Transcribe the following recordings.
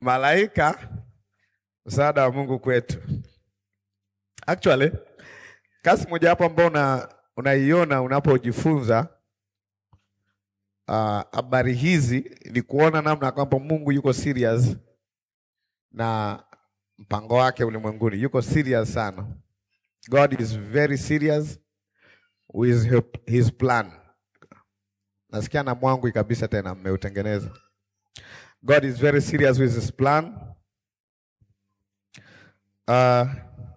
malaika, msaada wa Mungu kwetu. Actually, kazi moja hapo ambao una unaiona unapojifunza habari uh, hizi ni kuona namna kwamba Mungu yuko serious na mpango wake ulimwenguni. Yuko serious sana. God is very serious with his plan. Nasikia na mwangu kabisa tena mmeutengeneza. God is very serious with his plan. Uh,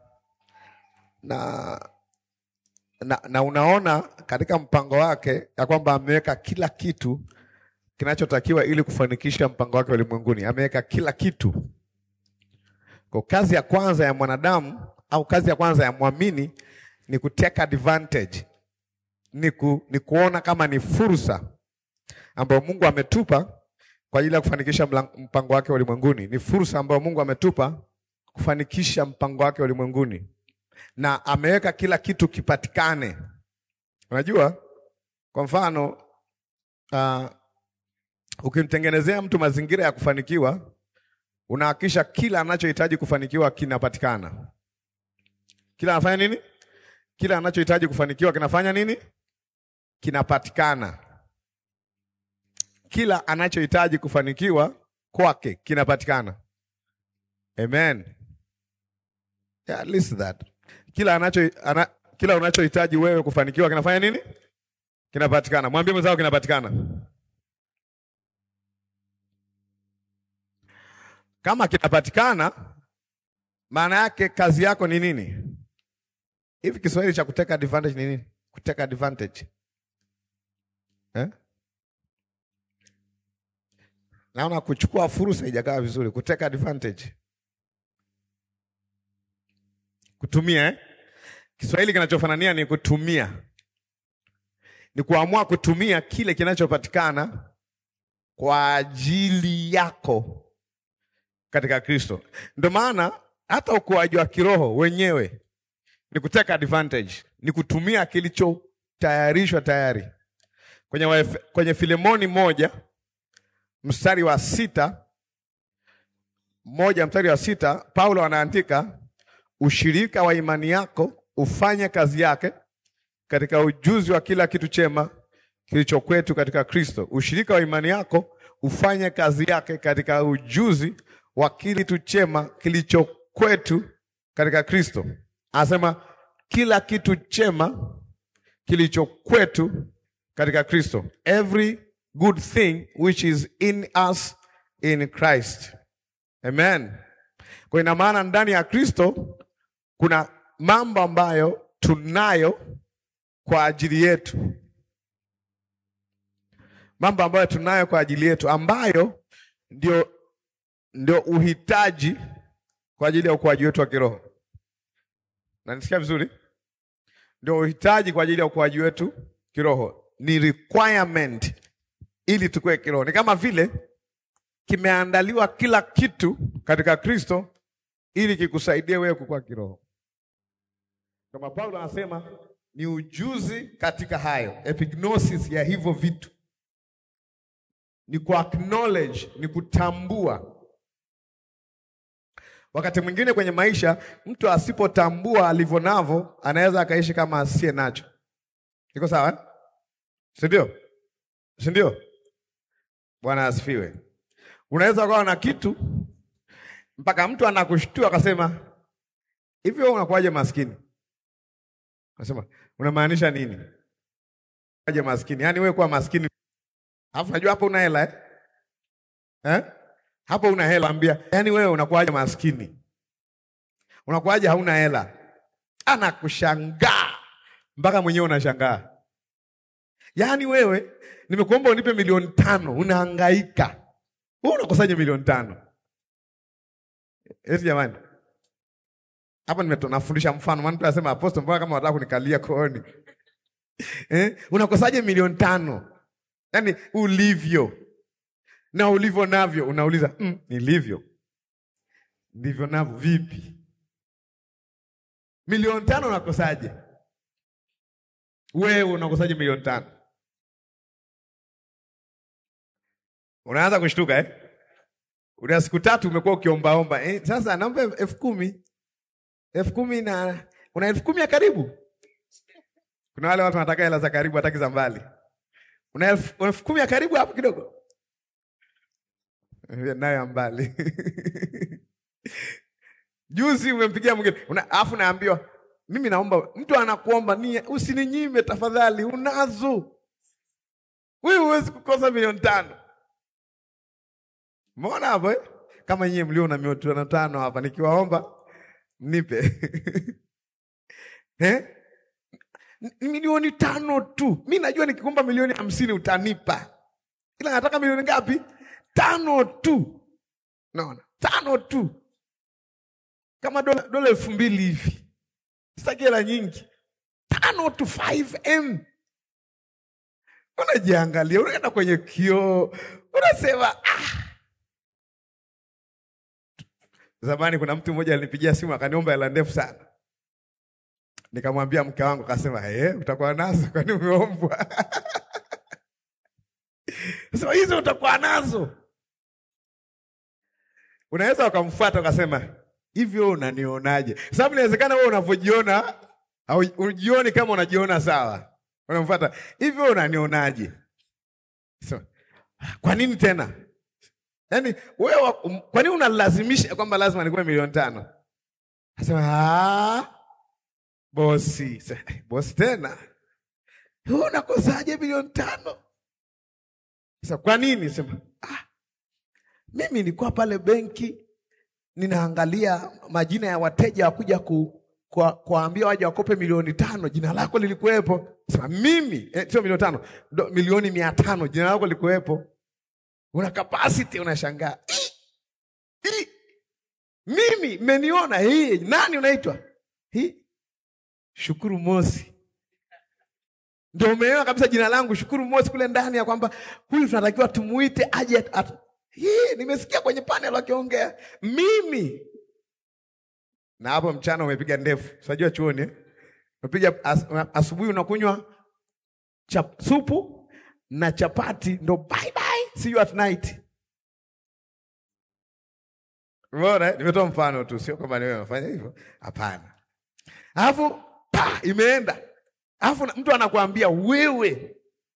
na, na, na unaona katika mpango wake ya kwamba ameweka kila kitu kinachotakiwa ili kufanikisha mpango wake ulimwenguni. Ameweka kila kitu. Kwa kazi ya kwanza ya mwanadamu au kazi ya kwanza ya mwamini ni kuteka advantage, ni, ku, ni kuona kama ni fursa ambayo Mungu ametupa kwa ajili ya kufanikisha mpango wake ulimwenguni. Ni fursa ambayo Mungu ametupa kufanikisha mpango wake ulimwenguni, na ameweka kila kitu kipatikane. Unajua, kwa mfano uh, ukimtengenezea mtu mazingira ya kufanikiwa, unahakikisha kila anachohitaji kufanikiwa kinapatikana. Kila anafanya nini? Kila anachohitaji kufanikiwa kinafanya nini? Kinapatikana. Kila anachohitaji kufanikiwa kwake kinapatikana. Amen. Yeah, at least that. Kila anacho ana, kila unachohitaji wewe kufanikiwa kinafanya nini? Kinapatikana. Mwambie mwenzako kinapatikana. Kama kinapatikana, maana yake kazi yako ni nini? Hivi Kiswahili cha kuteka advantage ni nini? Kuteka advantage eh? Naona kuchukua fursa haijakaa vizuri. Kuteka advantage, kutumia eh? Kiswahili kinachofanania ni kutumia, ni kuamua kutumia kile kinachopatikana kwa ajili yako katika Kristo. Ndio maana hata ukuaji wa kiroho wenyewe ni kuteka advantage, ni kutumia kilichotayarishwa tayari. Kwenye, waefe, kwenye Filemoni moja mstari wa sita moja mstari wa sita Paulo anaandika ushirika wa imani yako ufanye kazi yake katika ujuzi wa kila kitu chema kilicho kwetu katika Kristo. Ushirika wa imani yako ufanye kazi yake katika ujuzi wa kila kitu chema kilicho kwetu katika Kristo. Anasema kila kitu chema kilicho kwetu katika Kristo, every good thing which is in us in Christ. Amen. Kwa ina maana ndani ya Kristo kuna mambo ambayo tunayo kwa ajili yetu, mambo ambayo tunayo kwa ajili yetu, ambayo ndio, ndio uhitaji kwa ajili ya ukuaji wetu wa kiroho. Nanisikia vizuri? Ndio uhitaji kwa ajili ya ukuaji wetu kiroho, ni requirement ili tukue kiroho. Ni kama vile kimeandaliwa kila kitu katika Kristo ili kikusaidie wewe kukua kiroho. Kama Paulo anasema ni ujuzi katika hayo, epignosis ya hivyo vitu, ni ku acknowledge, ni kutambua. Wakati mwingine kwenye maisha mtu asipotambua alivyo navyo anaweza akaishi kama asiye nacho. Iko sawa eh? Si ndio? Si ndio? Bwana asifiwe. Unaweza ukawa na kitu mpaka mtu anakushtua akasema, hivi wewe unakuwaje maskini? Anasema, unamaanisha nini? Aje maskini? Yaani wewe kuwa maskini. Alafu najua hapo una hela eh? Eh? Hapo una hela ambia, yaani wewe unakuwaje maskini? Unakuwaje hauna hela? Anakushangaa mpaka mwenyewe unashangaa. Yaani wewe nimekuomba unipe milioni tano, unahangaika. Wewe unakosaje milioni tano? Eti jamani. Hapa nimetonafundisha mfano, maana mtu anasema apostle, mbona kama unataka kunikalia kooni? Eh? Unakosaje milioni tano? Yaani ulivyo na ulivyo navyo unauliza mm, nilivyo ndivyo navyo vipi? Milioni tano unakosaje? Wewe unakosaje milioni tano? Unaanza kushtuka eh? una siku tatu umekuwa ukiombaomba eh, sasa naomba elfu kumi elfu kumi na una elfu kumi ya karibu. Kuna wale watu wanataka hela za karibu, hataki za mbali. Una elfu elfu kumi ya karibu hapo kidogo, nayo ya mbali Juzi umempigia mwingine alafu naambiwa mimi naomba, mtu anakuomba ni usininyime tafadhali, unazo wewe, huwezi kukosa milioni tano. Umeona hapo eh? Kama nyie mlio na milioni tano hapa, nikiwaomba mnipe eh? milioni tano tu. Mi najua nikikumba milioni hamsini utanipa, ila nataka milioni ngapi? Tano tu. Naona tano tu kama dola dola elfu mbili hivi, sitaki hela nyingi, tano to 5M. Unajiangalia, unaenda kwenye kioo, unasema ah. Zamani kuna mtu mmoja alinipigia simu akaniomba hela ndefu sana, nikamwambia mke wangu, akasema eh, utakuwa nazo? Kwani umeombwa? Sema hizo utakuwa nazo. Unaweza ukamfuata ukasema hivyo unanionaje? Sababu inawezekana wewe unavyojiona au ujioni kama unajiona sawa, unamfuata hivyo unanionaje? So, kwa nini tena? Yaani wewe kwa nini unalazimisha kwamba lazima nikuwe milioni tano? Nasema ah, bosi bosi, tena wewe unakosaje milioni tano? Sasa kwa nini? Sema ah, mimi nilikuwa pale benki ninaangalia majina ya wateja wakuja ku, kwa, kuambia waje wakope milioni tano, jina lako lilikuwepo. Sema mimi eh, sio milioni tano do, milioni mia tano, jina lako lilikuwepo. Una capacity, unashangaa mimi mmeniona hii. Nani unaitwa hii? Shukuru Mosi, ndio umeona kabisa jina langu Shukuru Mosi kule ndani, ya kwamba huyu tunatakiwa tumuite aje at, hii nimesikia kwenye panel wakiongea mimi, na hapo mchana umepiga ndefu. Unajua chuoni eh? Umepiga as, asubuhi unakunywa chap, supu na chapati ndo bye bye, see you at night. Umeona, nimetoa mfano tu, sio kwamba wewe unafanya hivyo, hapana. Alafu pa imeenda, alafu mtu anakuambia wewe,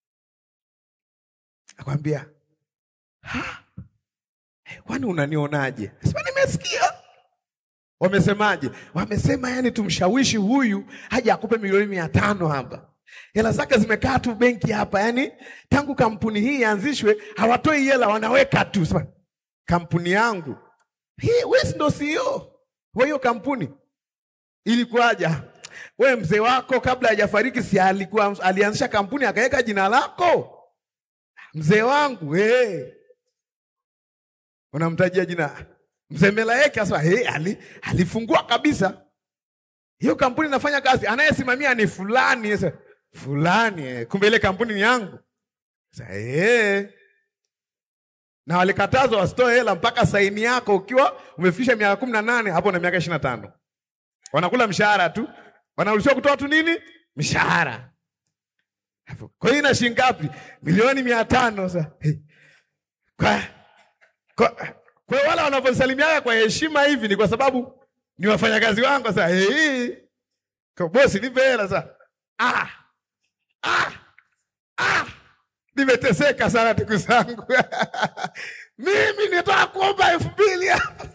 akwambia ha Kwani unanionaje? Sema nimesikia. Wamesemaje? Wamesema yani tumshawishi huyu haja akupe milioni mia tano hapa. Hela zake zimekaa tu benki hapa, yani tangu kampuni hii ianzishwe hawatoi hela, wanaweka tu. Sema kampuni yangu hii, wewe ndo CEO wa hiyo kampuni. Ilikuwaje? We mzee wako kabla hajafariki, si alikuwa alianzisha kampuni akaweka jina lako? Mzee wangu hey. Unamtajia jina mzee Melaeki asa hey, ali, alifungua kabisa hiyo kampuni inafanya kazi, anayesimamia ni fulani esa, fulani eh, kumbe ile kampuni ni yangu sasa eh. Na walikatazwa wasitoe hela mpaka saini yako ukiwa umefikisha miaka kumi na nane hapo na miaka ishirini na tano wanakula mshahara tu, wanaruhusiwa kutoa tu nini mshahara. Kwa hiyo ina shilingi ngapi? Milioni mia tano sasa hey. kwa kwa, kwa wale wanavyosalimiana kwa heshima hivi ni kwa sababu ni wafanyakazi wangu. Sasa hey, kwa bosi nipe hela sasa. Ah, ah, ah, nimeteseka sana ndugu zangu mimi nitaka kuomba elfu mbili hapa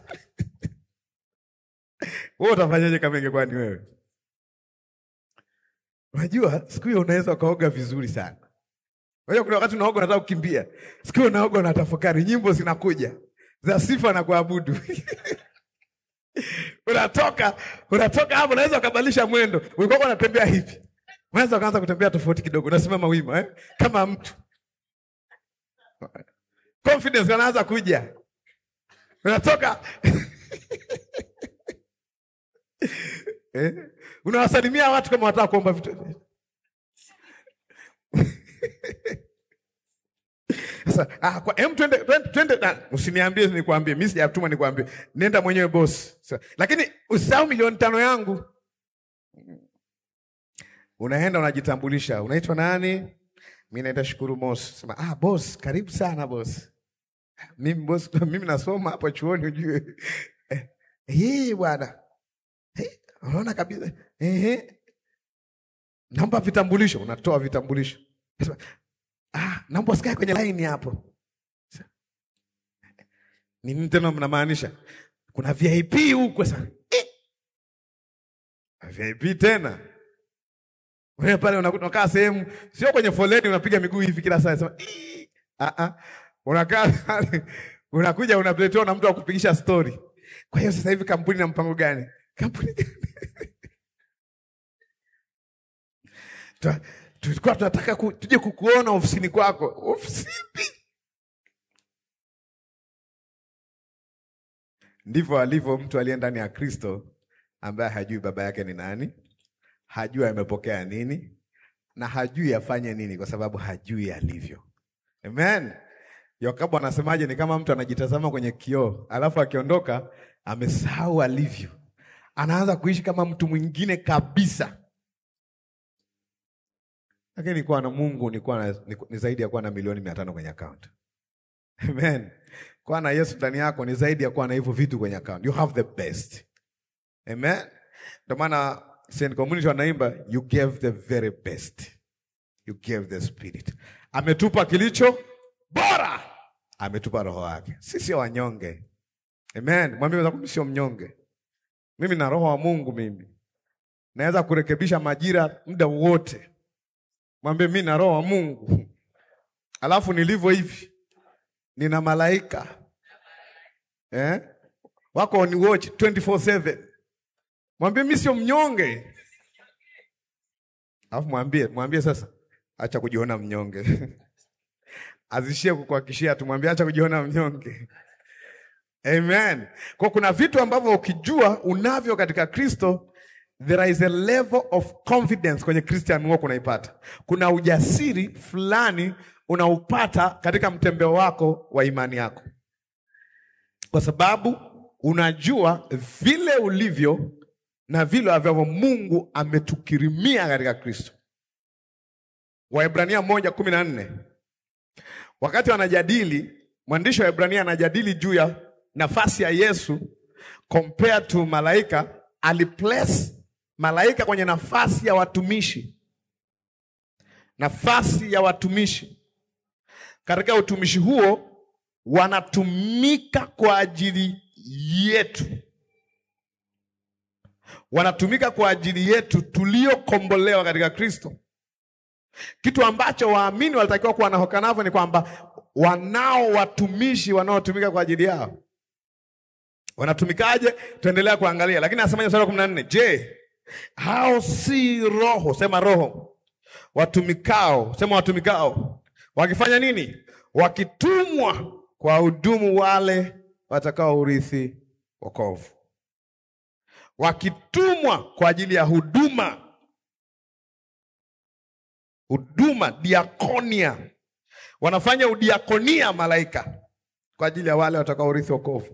wewe utafanyaje kama ingekuwa ni wewe? Unajua siku hiyo unaweza ukaoga vizuri sana. Unajua kuna wakati unaoga unataka kukimbia. Siku hiyo unaoga unatafakari, nyimbo zinakuja za sifa na kuabudu. Unatoka, unatoka hapo unaweza ukabadilisha mwendo. Ulikuwa unatembea hivi. Unaweza ukaanza kutembea tofauti kidogo, unasimama wima eh? Kama mtu. Confidence anaanza kuja. Unatoka eh? Unawasalimia watu kama wataka kuomba vitu. Sasa ah, kwa hem twende twende, twende na usiniambie nikwambie, mimi sijatuma nikwambie. Nenda mwenyewe boss. Sasa, lakini usisahau milioni tano yangu. Unaenda unajitambulisha. Unaitwa nani? Mimi naitwa Shukuru Moss. Sema, ah boss, karibu sana boss. Mimi boss, mimi nasoma hapo chuoni ujue. Eh, hii bwana. Eh, unaona kabisa. Eh. Naomba vitambulisho, unatoa vitambulisho. Sema, Ah, naomba usikae kwenye line hapo. Ni nini tena mnamaanisha? Kuna VIP huko sasa. Eh. VIP tena. Wewe pale unakuta unakaa sehemu sio kwenye foleni unapiga miguu hivi kila saa sema "Ii." ah ah unakaa pale unakuja unapletewa na mtu wa kupigisha story. Kwa hiyo sasa hivi kampuni na mpango gani? Kampuni gani? Tu- Tulikuwa tunataka ku, tuje kukuona ofisini kwako. Ofisini? Ndivyo alivyo mtu aliye ndani ya Kristo ambaye hajui baba yake ni nani, hajui amepokea nini na hajui afanye nini, kwa sababu hajui alivyo. Amen. Yakobo anasemaje? Ni kama mtu anajitazama kwenye kioo, alafu akiondoka amesahau alivyo, anaanza kuishi kama mtu mwingine kabisa. Lakini kuwa na Mungu ni, kuwa na, ni, ni zaidi ya kuwa na milioni mia tano kwenye akaunti. Amen. Kuwa na Yesu ndani yako ni zaidi ya kuwa na hivyo vitu kwenye account. You have the best. Amen. Ndio maana Saint Community wanaimba you gave the very best. You gave the spirit. Ametupa kilicho bora. Ametupa roho yake. Sisi sio wanyonge. Amen. Mwambie wenzako sio mnyonge. Mimi na roho wa Mungu mimi. Naweza kurekebisha majira muda wote. Mwambie mimi na roho wa Mungu. Alafu nilivyo hivi nina malaika eh? wako on watch 24/7. Mwambie mimi sio mnyonge, alafu mwambie mwambie sasa, acha kujiona mnyonge azishie kukuhakishia tu, mwambie acha kujiona mnyonge. Amen. Kwa kuna vitu ambavyo ukijua unavyo katika Kristo, there is a level of confidence kwenye Christian walk unaipata. Kuna ujasiri fulani unaupata katika mtembeo wako wa imani yako, kwa sababu unajua vile ulivyo na vile ambavyo Mungu ametukirimia katika Kristo. Waebrania moja kumi na nne wakati wanajadili, mwandishi wa Waebrania anajadili juu ya nafasi ya Yesu compared to malaika, aliplace malaika kwenye nafasi ya watumishi, nafasi ya watumishi katika utumishi huo wanatumika kwa ajili yetu, wanatumika kwa ajili yetu tuliokombolewa katika Kristo. Kitu ambacho waamini walitakiwa kuwa nahoka navyo ni kwamba wanao watumishi wanaotumika kwa ajili yao. Wanatumikaje? Tuendelea kuangalia, lakini anasemaje mstari wa kumi na nne? Je, hao si roho? Sema roho. Watumikao, sema watumikao wakifanya nini? Wakitumwa kwa hudumu wale watakao urithi wokovu, wakitumwa kwa ajili ya huduma, huduma, diakonia. Wanafanya udiakonia malaika kwa ajili ya wale watakao urithi wokovu.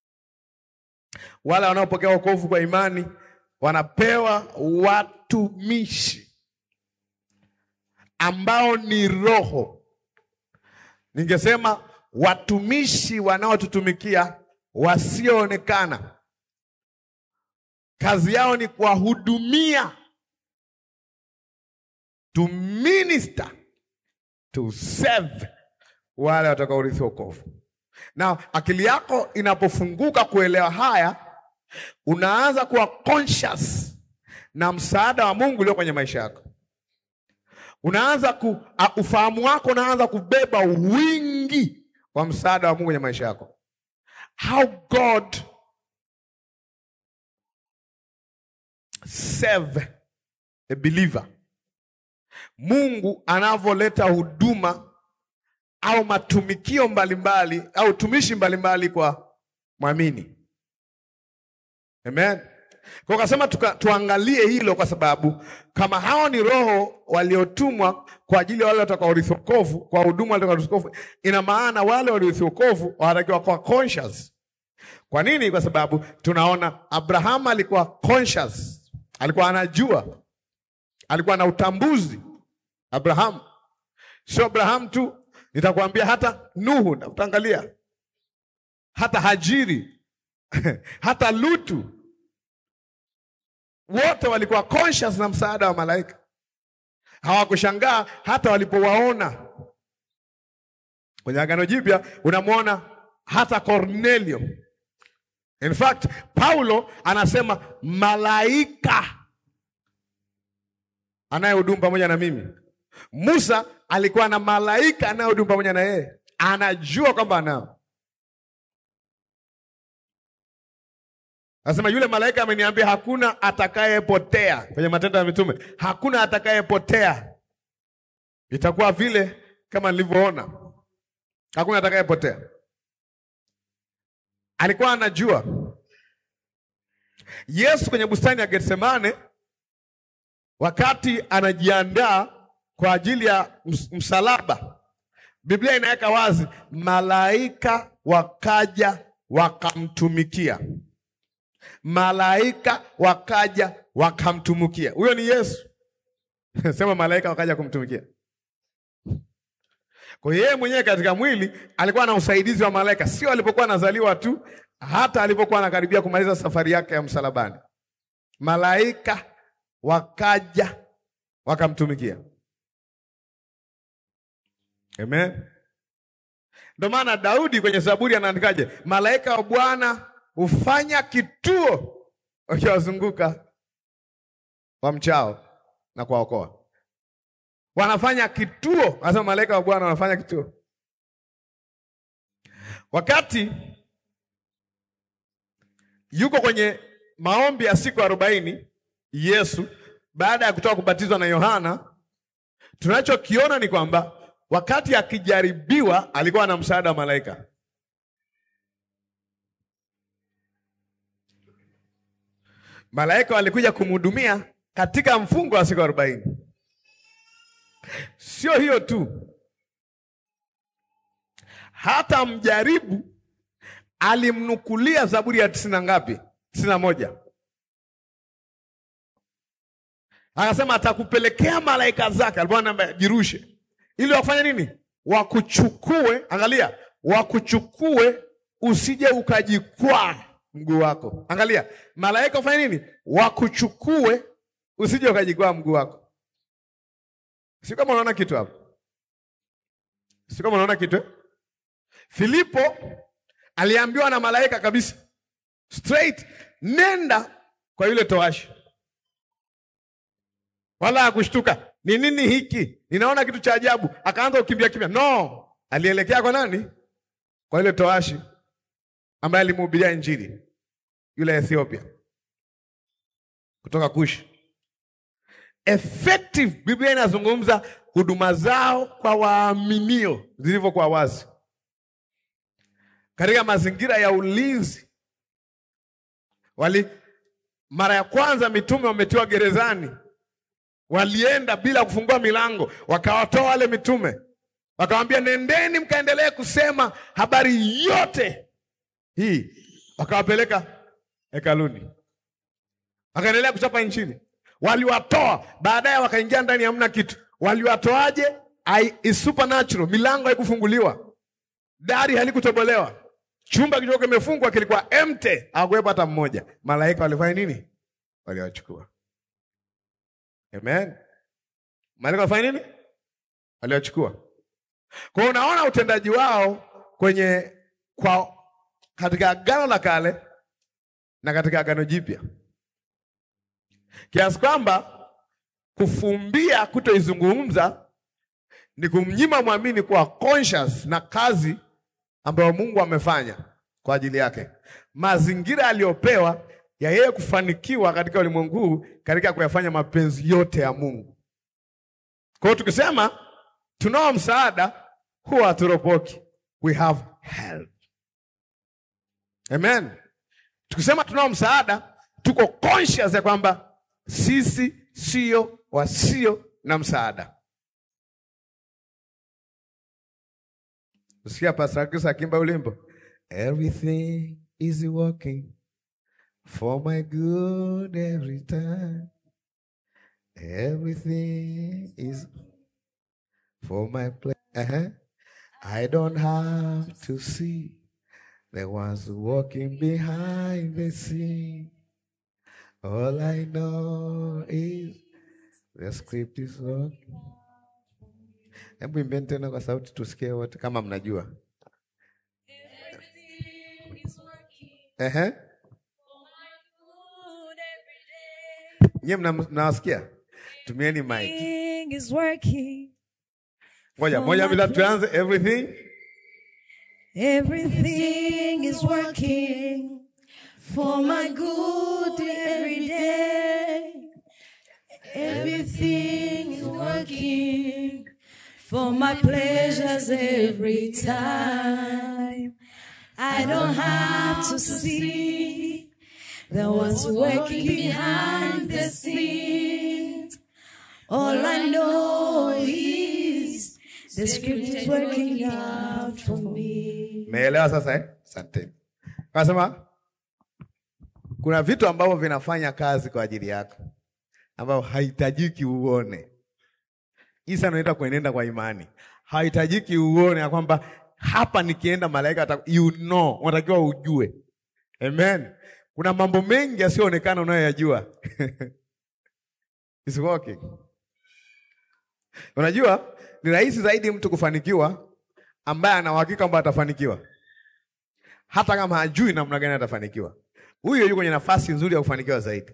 Wale wanaopokea wokovu kwa imani wanapewa watumishi ambao ni roho Ningesema watumishi wanaotutumikia wasioonekana, kazi yao ni kuwahudumia, to minister, to serve wale watakaorithi wokovu. Na akili yako inapofunguka kuelewa haya, unaanza kuwa conscious na msaada wa Mungu ulio kwenye maisha yako unaanza ku, uh, ufahamu wako unaanza kubeba wingi wa msaada wa Mungu kwenye maisha yako. How God save a believer, Mungu anavyoleta huduma au matumikio mbalimbali mbali, au tumishi mbalimbali kwa mwamini. Amen. Kwa kasema tuka, tuangalie hilo kwa sababu kama hao ni roho waliotumwa kwa ajili ya wale watakaorithi wokovu, kwa huduma wale watakaorithi wokovu, ina maana wale waliorithi wokovu wanatakiwa kuwa conscious. Kwa nini? Kwa sababu tunaona Abrahamu alikuwa conscious, alikuwa anajua, alikuwa na utambuzi. Abrahamu sio Abrahamu tu, nitakwambia hata Nuhu, na utaangalia hata Hajiri hata Lutu, wote walikuwa conscious na msaada wa malaika. Hawakushangaa hata walipowaona. Kwenye Agano Jipya unamwona hata Cornelio. In fact, Paulo anasema malaika anayehudumu pamoja na mimi. Musa alikuwa na malaika anayehudumu pamoja na yeye, anajua kwamba anao. Anasema yule malaika ameniambia hakuna atakayepotea. Kwenye Matendo ya Mitume, hakuna atakayepotea, itakuwa vile kama nilivyoona, hakuna atakayepotea. Alikuwa anajua. Yesu kwenye bustani ya Getsemane, wakati anajiandaa kwa ajili ya msalaba, Biblia inaweka wazi, malaika wakaja wakamtumikia. Malaika wakaja wakamtumikia. Huyo ni Yesu. Sema malaika wakaja kumtumikia. Kwa hiyo yeye mwenyewe katika mwili alikuwa na usaidizi wa malaika, sio alipokuwa anazaliwa tu, hata alipokuwa anakaribia kumaliza safari yake ya msalabani, malaika wakaja wakamtumikia. Amen. Ndio maana Daudi kwenye Zaburi anaandikaje? Malaika wa Bwana hufanya kituo wakiwazunguka wamchao na kuwaokoa. Wanafanya kituo, anasema malaika wa Bwana wanafanya kituo. Wakati yuko kwenye maombi ya siku arobaini, Yesu baada ya kutoka kubatizwa na Yohana, tunachokiona ni kwamba wakati akijaribiwa alikuwa na msaada wa malaika. Malaika walikuja kumhudumia katika mfungo wa siku arobaini. Sio hiyo tu, hata mjaribu alimnukulia Zaburi ya tisini na ngapi? tisini na moja. Akasema atakupelekea malaika zake, alikuwa anaambia jirushe, ili wafanye nini? Wakuchukue. Angalia, wakuchukue usije ukajikwaa mguu wako. Angalia, malaika ufanye nini? Wakuchukue usije ukajikwaa mguu wako. Si kama unaona kitu hapo? Si kama unaona kitu eh? Filipo aliambiwa na malaika kabisa straight, nenda kwa yule towashi, wala hakushtuka. Ni nini hiki? Ninaona kitu cha ajabu. Akaanza kukimbia kimbia. No, alielekea kwa nani? Kwa yule towashi ambaye alimhubiria Injili, yule Ethiopia kutoka Kushi. Effective, Biblia inazungumza huduma zao kwa waaminio zilivyokuwa wazi katika mazingira ya ulinzi. Wali mara ya kwanza mitume wametiwa gerezani, walienda bila kufungua milango, wakawatoa wale mitume, wakawambia nendeni mkaendelee kusema habari yote hii, wakawapeleka hekaluni, wakaendelea kuchapa Injili. Waliwatoa baadaye, wakaingia ndani, hamna kitu. Waliwatoaje? Is supernatural. Milango haikufunguliwa, dari halikutobolewa, chumba kilichokuwa kimefungwa kilikuwa empty, hakuwepo hata mmoja. Malaika walifanya nini? Waliwachukua. Amen. Malaika walifanya nini? Waliwachukua. Kwa hiyo unaona utendaji wao kwenye kwa katika Agano la Kale na katika Agano Jipya kiasi kwamba kufumbia kutoizungumza ni kumnyima mwamini kuwa conscious na kazi ambayo Mungu amefanya kwa ajili yake, mazingira aliyopewa ya yeye kufanikiwa katika ulimwengu huu katika kuyafanya mapenzi yote ya Mungu. Kwa hiyo tukisema tunao msaada, huwa haturopoki, we have help. Amen. Tukisema tunao msaada, tuko conscious ya kwamba sisi sio wasio na msaada. Usikia Pastor Chris akimba ulimbo, everything is working for my good every time, everything is for my play. Uh-huh. I don't have to see, the ones walking behind the scene. All I know is the script is working. Hebu imbeni tena kwa sauti tusikie wote kama mnajua. Ehe. Nyie mna- mnawasikia? Tumieni mic. Everything is working. Moja, For moja my bila good. tuanze everything. Everything is working for my good every day. Everything is working for my pleasures every time. I don't have to see the ones working behind the scenes. All I know is the script is working out for me. Meelewa sasa eh? Asante. Kasema kuna vitu ambavyo vinafanya kazi kwa ajili yako ambavyo haitajiki uone. Isa anaita kuenenda kwa imani. Haitajiki uone ya kwamba hapa nikienda malaika ata, you know, unatakiwa ujue. Amen. Kuna mambo mengi yasiyoonekana unayoyajua. It's working. Unajua ni rahisi zaidi mtu kufanikiwa ambaye ana uhakika kwamba atafanikiwa, hata kama hajui namna gani atafanikiwa. Huyo yuko kwenye nafasi nzuri ya kufanikiwa zaidi.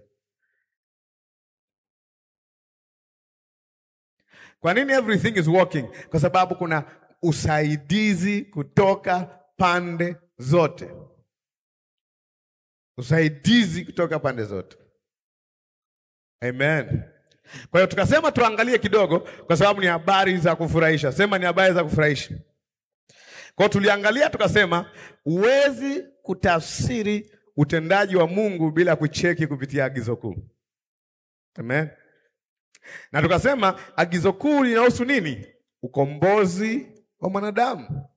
Kwa nini everything is working? Kwa sababu kuna usaidizi kutoka pande zote, usaidizi kutoka pande zote. Amen. Kwa hiyo tukasema tuangalie kidogo, kwa sababu ni habari za kufurahisha. Sema ni habari za kufurahisha. Kwa hiyo tuliangalia tukasema, huwezi kutafsiri utendaji wa Mungu bila kucheki kupitia agizo kuu. Amen. Na tukasema agizo kuu linahusu nini? Ukombozi wa mwanadamu.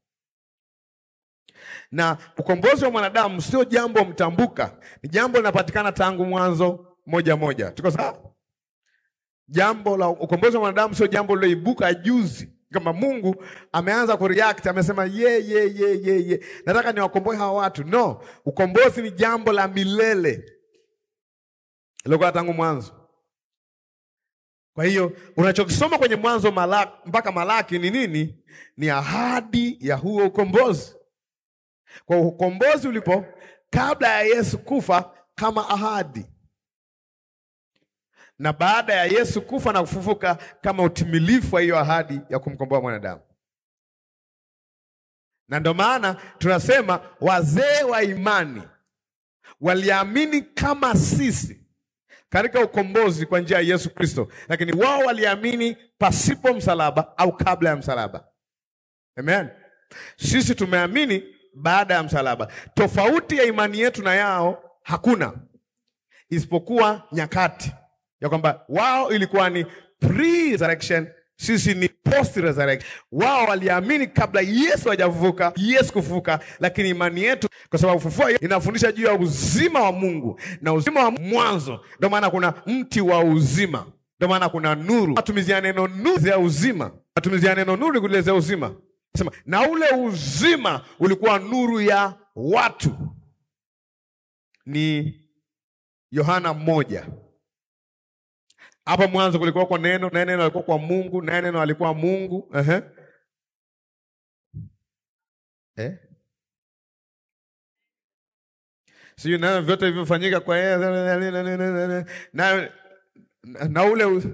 Na ukombozi wa mwanadamu sio jambo mtambuka, ni jambo linapatikana tangu mwanzo moja moja. Tuko sawa? Jambo la ukombozi wa mwanadamu sio jambo liloibuka juzi, kama Mungu ameanza kureact, amesema ye ye ye ye ye, nataka niwakomboe hawa watu. No, ukombozi ni jambo la milele ilikuwa tangu mwanzo. Kwa hiyo unachokisoma kwenye Mwanzo Malaki, mpaka Malaki ni nini? Ni ahadi ya huo ukombozi. Kwa hiyo ukombozi ulipo kabla ya Yesu kufa kama ahadi, na baada ya Yesu kufa na kufufuka kama utimilifu wa hiyo ahadi ya kumkomboa mwanadamu. Na ndio maana tunasema wazee wa imani waliamini kama sisi katika ukombozi kwa njia ya Yesu Kristo, lakini wao waliamini pasipo msalaba au kabla ya msalaba. Amen. Sisi tumeamini baada ya msalaba. Tofauti ya imani yetu na yao hakuna, isipokuwa nyakati ya kwamba wao ilikuwa ni pre-resurrection, sisi ni post-resurrection. Wao waliamini kabla Yesu hajafufuka, Yesu kufufuka, lakini imani yetu, kwa sababu ufufuo inafundisha juu ya uzima wa Mungu na uzima wa mwanzo. Ndio maana kuna mti wa uzima, ndio maana kuna nuru. Matumizi ya neno nuru ya uzima, matumizi ya neno nuru kuelezea uzima. Sema na ule uzima ulikuwa nuru ya watu, ni Yohana moja. Hapo mwanzo kulikuwa kwa neno, naye neno alikuwa kwa Mungu, naye neno alikuwa Mungu. Ehe. Eh? Sijui neno vyote vilivyofanyika kwa yeye na, na ule u-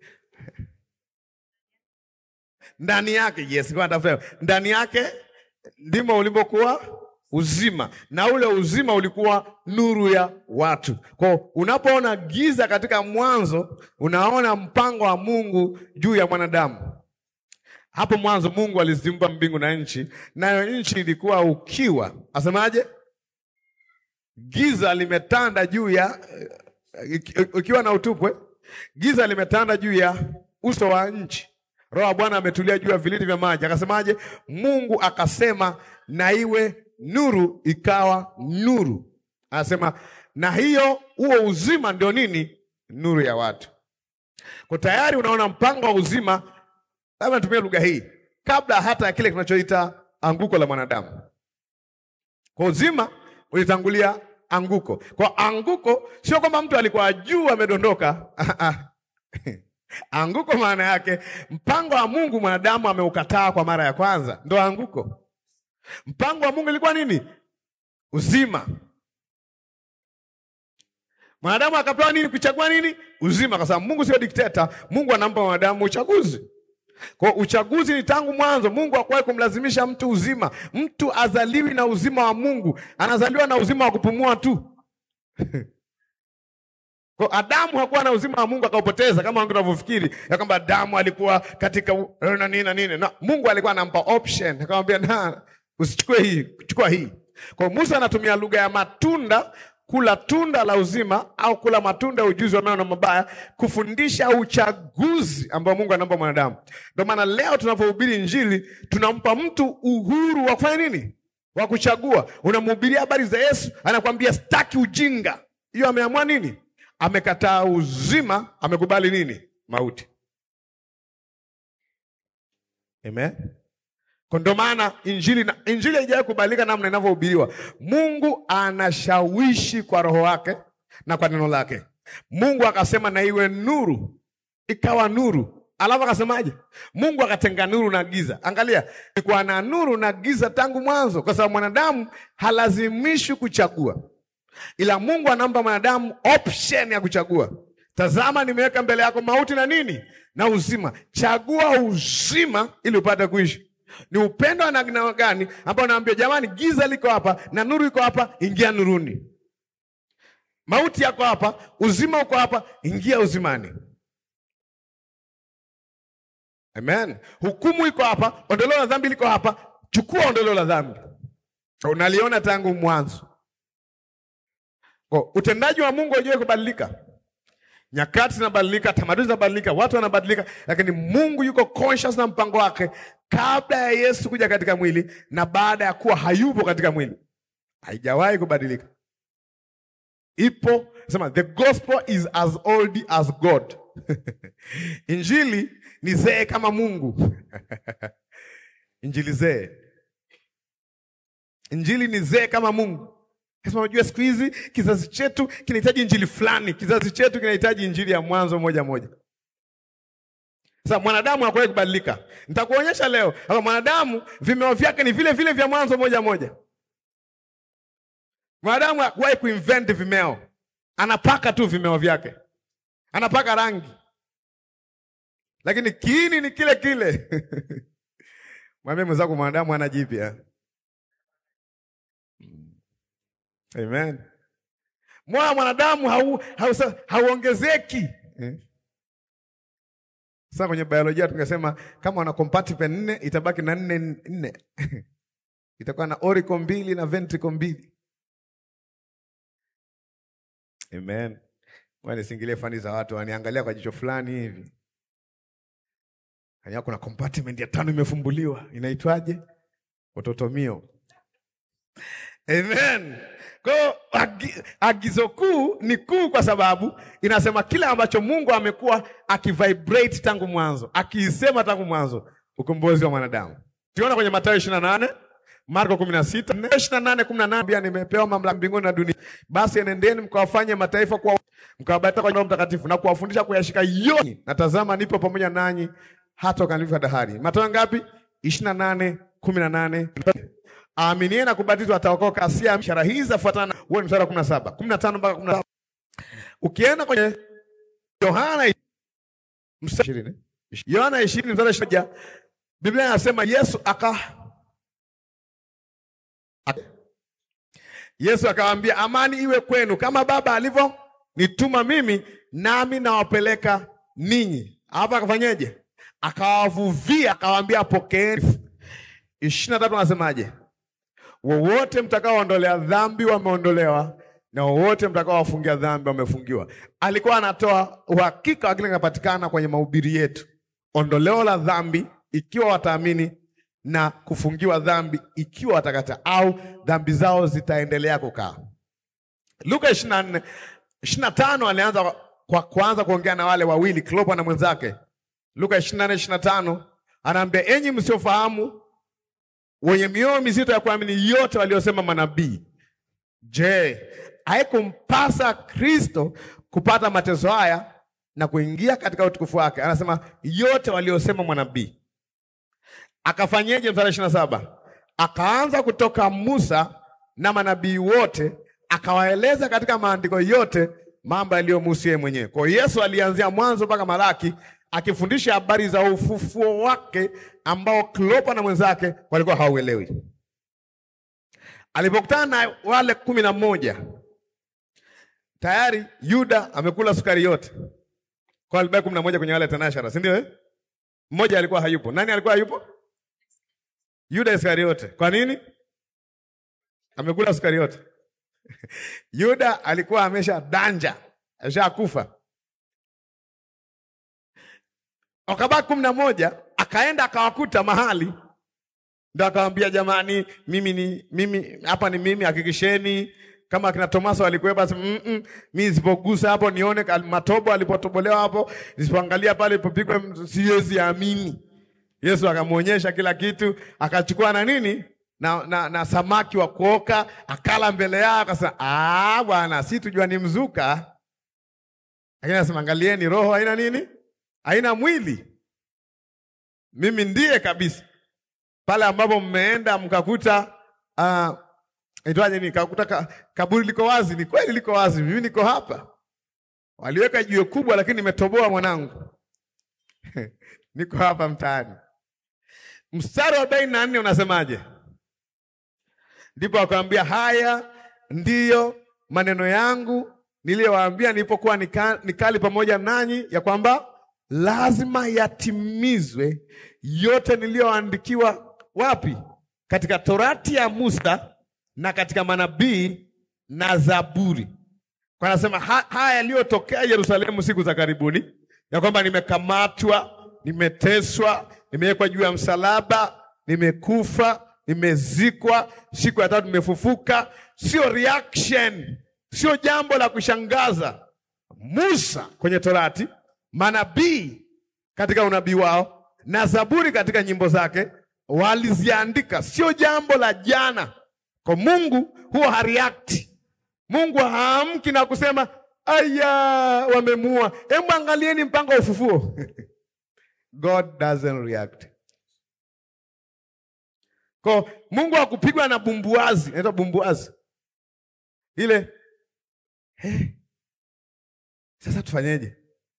ndani yake, yes, kwa natafuta ndani yake ndimo ulimokuwa uzima, na ule uzima ulikuwa nuru ya watu. Kwa unapoona giza katika mwanzo, unaona mpango wa Mungu juu ya mwanadamu. Hapo mwanzo Mungu aliziumba mbingu na nchi, nayo nchi ilikuwa ukiwa, asemaje? Giza limetanda juu ya ukiwa na utupwe, giza limetanda juu ya uso wa nchi. Roho wa Bwana ametulia juu ya vilindi vya maji. Akasemaje? Mungu akasema na iwe nuru, ikawa nuru. Anasema na hiyo, huo uzima ndio nini? Nuru ya watu. Kwa tayari unaona mpango wa uzima, labda natumia lugha hii, kabla hata ya kile kinachoita anguko la mwanadamu. Kwa uzima ulitangulia anguko. Kwa anguko sio kwamba mtu alikuwa juu amedondoka. Anguko maana yake mpango wa Mungu mwanadamu ameukataa kwa mara ya kwanza, ndo anguko. Mpango wa Mungu ilikuwa nini? Uzima. Mwanadamu akapewa nini? Kuchagua nini? Uzima, kwa sababu Mungu sio dikteta. Mungu anampa mwanadamu uchaguzi. Kwa uchaguzi ni tangu mwanzo. Mungu hakuwahi kumlazimisha mtu uzima. Mtu azaliwi na uzima wa Mungu, anazaliwa na uzima wa kupumua tu. Kwa Adamu hakuwa na uzima wa Mungu akaupoteza, kama wangu tunavyofikiri ya kwamba Adamu alikuwa katika u- na nini na nini. Na Mungu alikuwa anampa option, akamwambia na usichukue hii, chukua hii. Kwa hiyo Musa anatumia lugha ya matunda, kula tunda la uzima au kula matunda ya ujuzi wa mema na mabaya, kufundisha uchaguzi ambao Mungu anampa mwanadamu. Ndio maana leo tunapohubiri Injili tunampa mtu uhuru wa kufanya nini? Wa kuchagua. Unamhubiria habari za Yesu, anakwambia sitaki ujinga. Hiyo ameamua nini? Amekataa uzima, amekubali nini? Mauti. Amen. Kwa ndio maana injili na injili haijawahi kubalika namna inavyohubiriwa. Mungu anashawishi kwa roho wake na kwa neno lake. Mungu akasema na iwe nuru, ikawa nuru. Alafu akasemaje? Mungu akatenga nuru na giza. Angalia, ilikuwa na nuru na giza tangu mwanzo, kwa sababu mwanadamu halazimishwi kuchagua, ila Mungu anampa mwanadamu option ya kuchagua. Tazama, nimeweka mbele yako mauti na nini na uzima, chagua uzima ili upate kuishi. Ni upendo wa namna gani ambao naambia jamani, giza liko hapa na nuru iko hapa, ingia nuruni. Mauti yako hapa, uzima uko hapa, ingia uzimani. Amen. Hukumu iko hapa, ondoleo la dhambi liko hapa, chukua ondoleo la dhambi. Unaliona tangu mwanzo. Kwa utendaji wa Mungu haujawahi kubadilika. Nyakati zinabadilika, tamaduni zinabadilika, watu wanabadilika, lakini Mungu yuko conscious na mpango wake kabla ya Yesu kuja katika mwili na baada ya kuwa hayupo katika mwili. Haijawahi kubadilika. Ipo, sema the gospel is as old as God. Injili ni zee kama Mungu. Injili zee. Injili ni zee kama Mungu. Sasa unajua siku hizi kizazi chetu kinahitaji injili fulani, kizazi chetu kinahitaji injili ya mwanzo moja moja. Sasa mwanadamu hakuwahi kubadilika. Nitakuonyesha leo kwamba mwanadamu vimeo vyake ni vile vile vya mwanzo moja moja. Mwanadamu hakuwahi kuinvent vimeo, anapaka tu vimeo vyake, anapaka rangi, lakini kiini ni kile kile. Mwambie mwenzako mwanadamu hana jipya. Amen. Moyo wa mwanadamu hau, hau, hauongezeki eh? Sasa kwenye biolojia tungesema kama wana compartment nne itabaki na nne nne itakuwa na auricle mbili na ventricle mbili. Amen. Wani singilie fani za watu waniangalia kwa jicho fulani hivi. Hanya kuna compartment ya tano imefumbuliwa. Inaitwaje? Ototomio. Amen. Kwa hiyo agi, agizo kuu ni kuu kwa sababu inasema kile ambacho Mungu amekuwa akivibrate tangu mwanzo, akiisema tangu mwanzo, ukombozi wa mwanadamu. Tuona kwenye Mathayo 28, Marko 16, 28, 18 pia nimepewa mamlaka mbinguni na dunia. Basi enendeni mkawafanye mataifa kuwa mkawabatiza kwa Roho Mtakatifu na kuwafundisha kuyashika yote. Na tazama nipo pamoja nanyi hata ukamilifu wa dahari. Mathayo ngapi? 28, 18. Aaminie na kubatizwa ataokoka, asiye ishara hizi zafuatana. Huo ni mstari wa 17, 15 mpaka 17. Ukienda kwenye Yohana mstari 20, Yohana 20 mstari 21, Biblia inasema Yesu aka Yesu akawaambia, amani iwe kwenu, kama Baba alivyo nituma mimi, nami nawapeleka ninyi. Hapa akafanyeje? Akawavuvia, akawaambia pokeeni. ishirini na tatu anasemaje? Wowote mtakaoondolea dhambi wameondolewa, na wowote mtakaowafungia dhambi wamefungiwa. Alikuwa anatoa uhakika wa kile kinapatikana kwenye mahubiri yetu, ondoleo la dhambi ikiwa wataamini na kufungiwa dhambi ikiwa watakataa, au dhambi zao zitaendelea kukaa. Luka 24 25 alianza kwa kuanza kuongea na wale wawili Klopa na mwenzake. Luka 24 25 anaambia, enyi msiofahamu wenye mioyo mizito ya kuamini yote waliosema manabii. Je, haikumpasa Kristo kupata mateso haya na kuingia katika utukufu wake? Anasema yote waliosema manabii. Akafanyeje? Mstari ishirini na saba akaanza kutoka Musa na manabii wote, akawaeleza katika maandiko yote mambo yaliyomhusu yeye mwenyewe. Kwa hiyo Yesu alianzia Mwanzo mpaka Malaki akifundisha habari za ufufuo wake ambao Klopa na mwenzake walikuwa hawauelewi. Alipokutana na wale kumi na moja tayari Yuda amekula sukari yote, kwa alibaki kumi na moja kwenye wale tenashara, si ndio? Eh, mmoja alikuwa hayupo. Nani alikuwa hayupo? Yuda Iskariote. Kwa nini? Amekula sukari yote. Yuda alikuwa amesha danja, ameshakufa. Wakabaki kumi na moja, akaenda akawakuta mahali, ndo akawambia, jamani, mimi ni mimi hapa, ni mimi, hakikisheni kama akina Tomaso walikuwepo, basi mm -mm, mimi nisipogusa hapo nione matobo alipotobolewa hapo, nisipoangalia pale ilipopigwa, siwezi amini. Yesu akamwonyesha kila kitu, akachukua na nini na, na, na samaki wa kuoka akala mbele yao, akasema ah, bwana, si tujua ni mzuka, lakini anasema angalieni, roho haina nini, haina mwili. Mimi ndiye kabisa. Pale ambapo mmeenda mkakuta uh, itwaje ni kakuta ka, kaburi liko wazi, ni kweli liko wazi, mimi niko hapa. Waliweka jiwe kubwa, lakini nimetoboa mwanangu niko hapa mtaani. Mstari wa arobaini na nne unasemaje? Ndipo akamwambia, haya ndiyo maneno yangu niliyowaambia nilipokuwa nika, nikali pamoja nanyi, ya kwamba lazima yatimizwe yote niliyoandikiwa wapi? Katika Torati ya Musa na katika manabii na Zaburi. Kwa anasema ha, haya yaliyotokea Yerusalemu siku za karibuni, ya kwamba nimekamatwa, nimeteswa, nimewekwa juu ya msalaba, nimekufa, nimezikwa, siku ya tatu nimefufuka. Sio reaction, sio jambo la kushangaza. Musa kwenye Torati, manabii katika unabii wao na Zaburi katika nyimbo zake waliziandika, sio jambo la jana. Kwa Mungu huwa hareact. Mungu haamki na kusema aya, wamemuua, hebu angalieni mpango wa ufufuo God doesn't react. Kwa Mungu hakupigwa na bumbuazi, inaitwa bumbuazi ile hey. Sasa tufanyeje?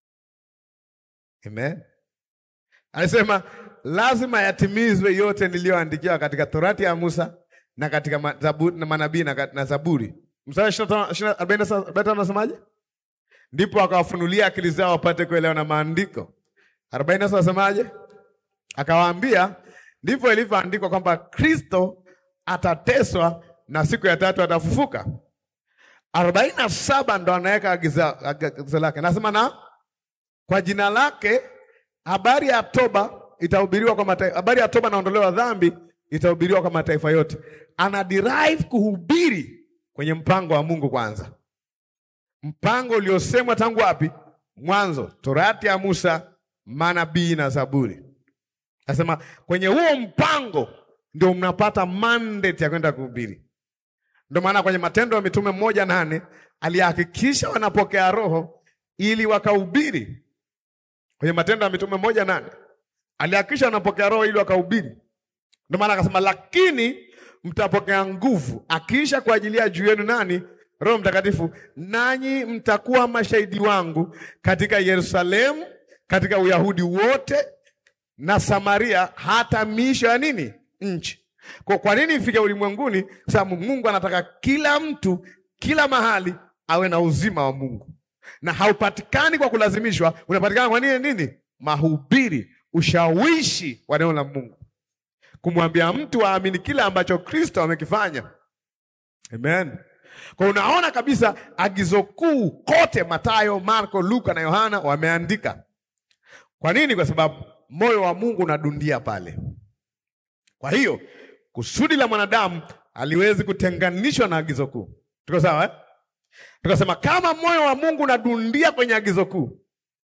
Amen. Alisema lazima yatimizwe yote niliyoandikiwa katika Torati ya Musa na katika manabii na Zaburi. Mstari arobaini na tano nasemaje? Ndipo akawafunulia akili zao wapate kuelewa na maandiko. arobaini na saba nasemaje? Akawaambia, ndivyo ilivyoandikwa kwamba Kristo atateswa na siku ya tatu atafufuka. arobaini na saba ndo anaweka agizo lake, nasema na kwa jina lake habari ya toba itahubiriwa kwa mataifa, habari ya toba na ondoleo la dhambi itahubiriwa kwa mataifa yote. Ana derive kuhubiri kwenye mpango wa Mungu kwanza, mpango uliosemwa tangu wapi? Mwanzo, Torati ya Musa, manabii na Zaburi. Nasema kwenye huo mpango ndio mnapata mandate ya kwenda kuhubiri. Ndio maana kwenye Matendo ya Mitume moja nane alihakikisha wanapokea Roho ili wakahubiri. Kwenye Matendo ya Mitume moja nane alihakikisha wanapokea Roho ili wakahubiri. Ndio maana akasema, lakini mtapokea nguvu akiisha kwa ajili ya juu yenu nani? Roho Mtakatifu, nanyi mtakuwa mashahidi wangu katika Yerusalemu, katika Uyahudi wote na Samaria, hata miisho ya nini nchi. Kwa kwa nini ifike ulimwenguni? Kwa sababu Mungu anataka kila mtu kila mahali awe na uzima wa Mungu, na haupatikani kwa kulazimishwa, unapatikana kwa nini? Nini? Mahubiri, ushawishi wa neno la Mungu kumwambia mtu aamini kile ambacho Kristo amekifanya. Amen. Kwa unaona kabisa agizo kuu kote Mathayo, Marko, Luka na Yohana wameandika. Kwa nini? Kwa sababu moyo wa Mungu unadundia pale. Kwa hiyo kusudi la mwanadamu aliwezi kutenganishwa na agizo kuu. Tuko sawa eh? Tukasema kama moyo wa Mungu unadundia kwenye agizo kuu,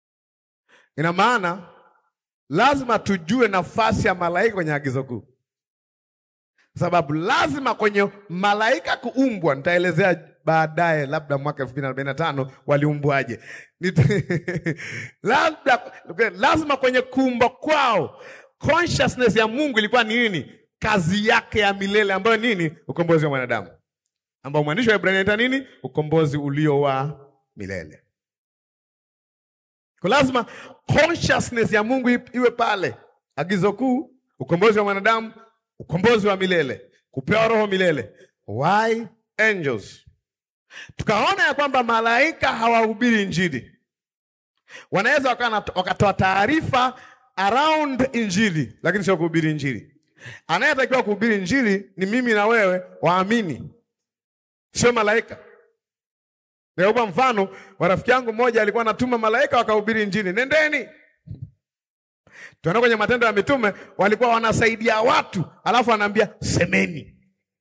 ina maana lazima tujue nafasi ya malaika kwenye agizo kuu. sababu lazima kwenye malaika kuumbwa, nitaelezea baadaye, labda mwaka elfu mbili na arobaini na tano waliumbwaje. Nit- labda lazima kwenye kuumba kwao consciousness ya Mungu ilikuwa ni nini? Kazi yake ya milele ambayo nini? Ukombozi wa mwanadamu, ambao mwandishi wa Ibrania anaita nini? Ukombozi ulio wa milele. Kwa lazima consciousness ya Mungu ip- iwe pale. Agizo kuu, ukombozi wa mwanadamu, ukombozi wa milele, kupewa roho milele. Why angels? Tukaona ya kwamba malaika hawahubiri injili, wanaweza wakawa na- wakatoa taarifa around injili, lakini sio kuhubiri injili. Anayetakiwa kuhubiri injili ni mimi na wewe waamini, sio malaika. Nikupa mfano wa rafiki yangu mmoja alikuwa anatuma malaika wakahubiri injili, nendeni. Tunaona kwenye Matendo ya Mitume walikuwa wanasaidia watu, alafu anaambia semeni.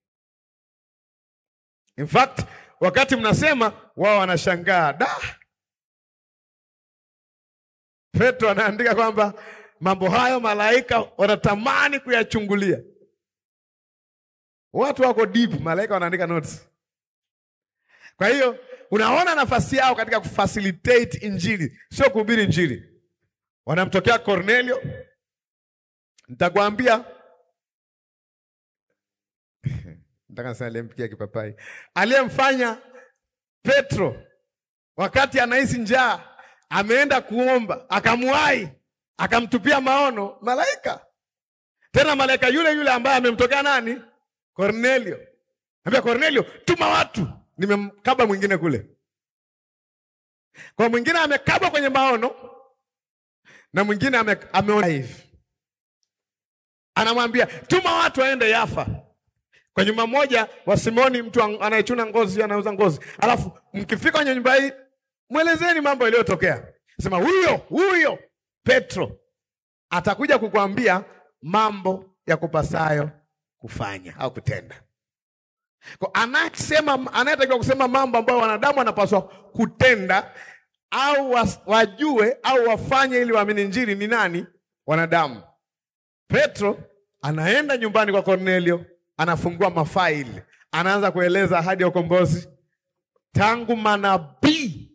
In fact, wakati mnasema wao wanashangaa da. Petro anaandika kwamba mambo hayo malaika wanatamani kuyachungulia. Watu wako deep, malaika wanaandika notes. Kwa hiyo unaona nafasi yao katika kufacilitate injili, sio kuhubiri injili. Wanamtokea Cornelio, nitakwambia nataka nisema aliyempikia kipapai, aliyemfanya Petro wakati anahisi njaa, ameenda kuomba, akamwahi, akamtupia maono malaika, tena malaika yule yule ambaye amemtokea nani? Cornelio. Ambia Cornelio, tuma watu, nimemkaba mwingine kule. Kwa mwingine amekabwa kwenye maono na mwingine ame, ameona hivi, anamwambia tuma watu waende Yafa kwa nyumba moja wa Simoni, mtu an- anayechuna ngozi, anauza ngozi. Alafu mkifika kwenye nyumba hii, mwelezeni mambo yaliyotokea. Sema huyo huyo Petro atakuja kukuambia mambo ya kupasayo kufanya au kutenda. Kwa anasema, anayetakiwa kusema mambo ambayo wanadamu wanapaswa kutenda au was, wajue au wafanye ili waamini Injili ni nani? Wanadamu. Petro anaenda nyumbani kwa Kornelio, anafungua mafaili, anaanza kueleza ahadi ya ukombozi tangu manabii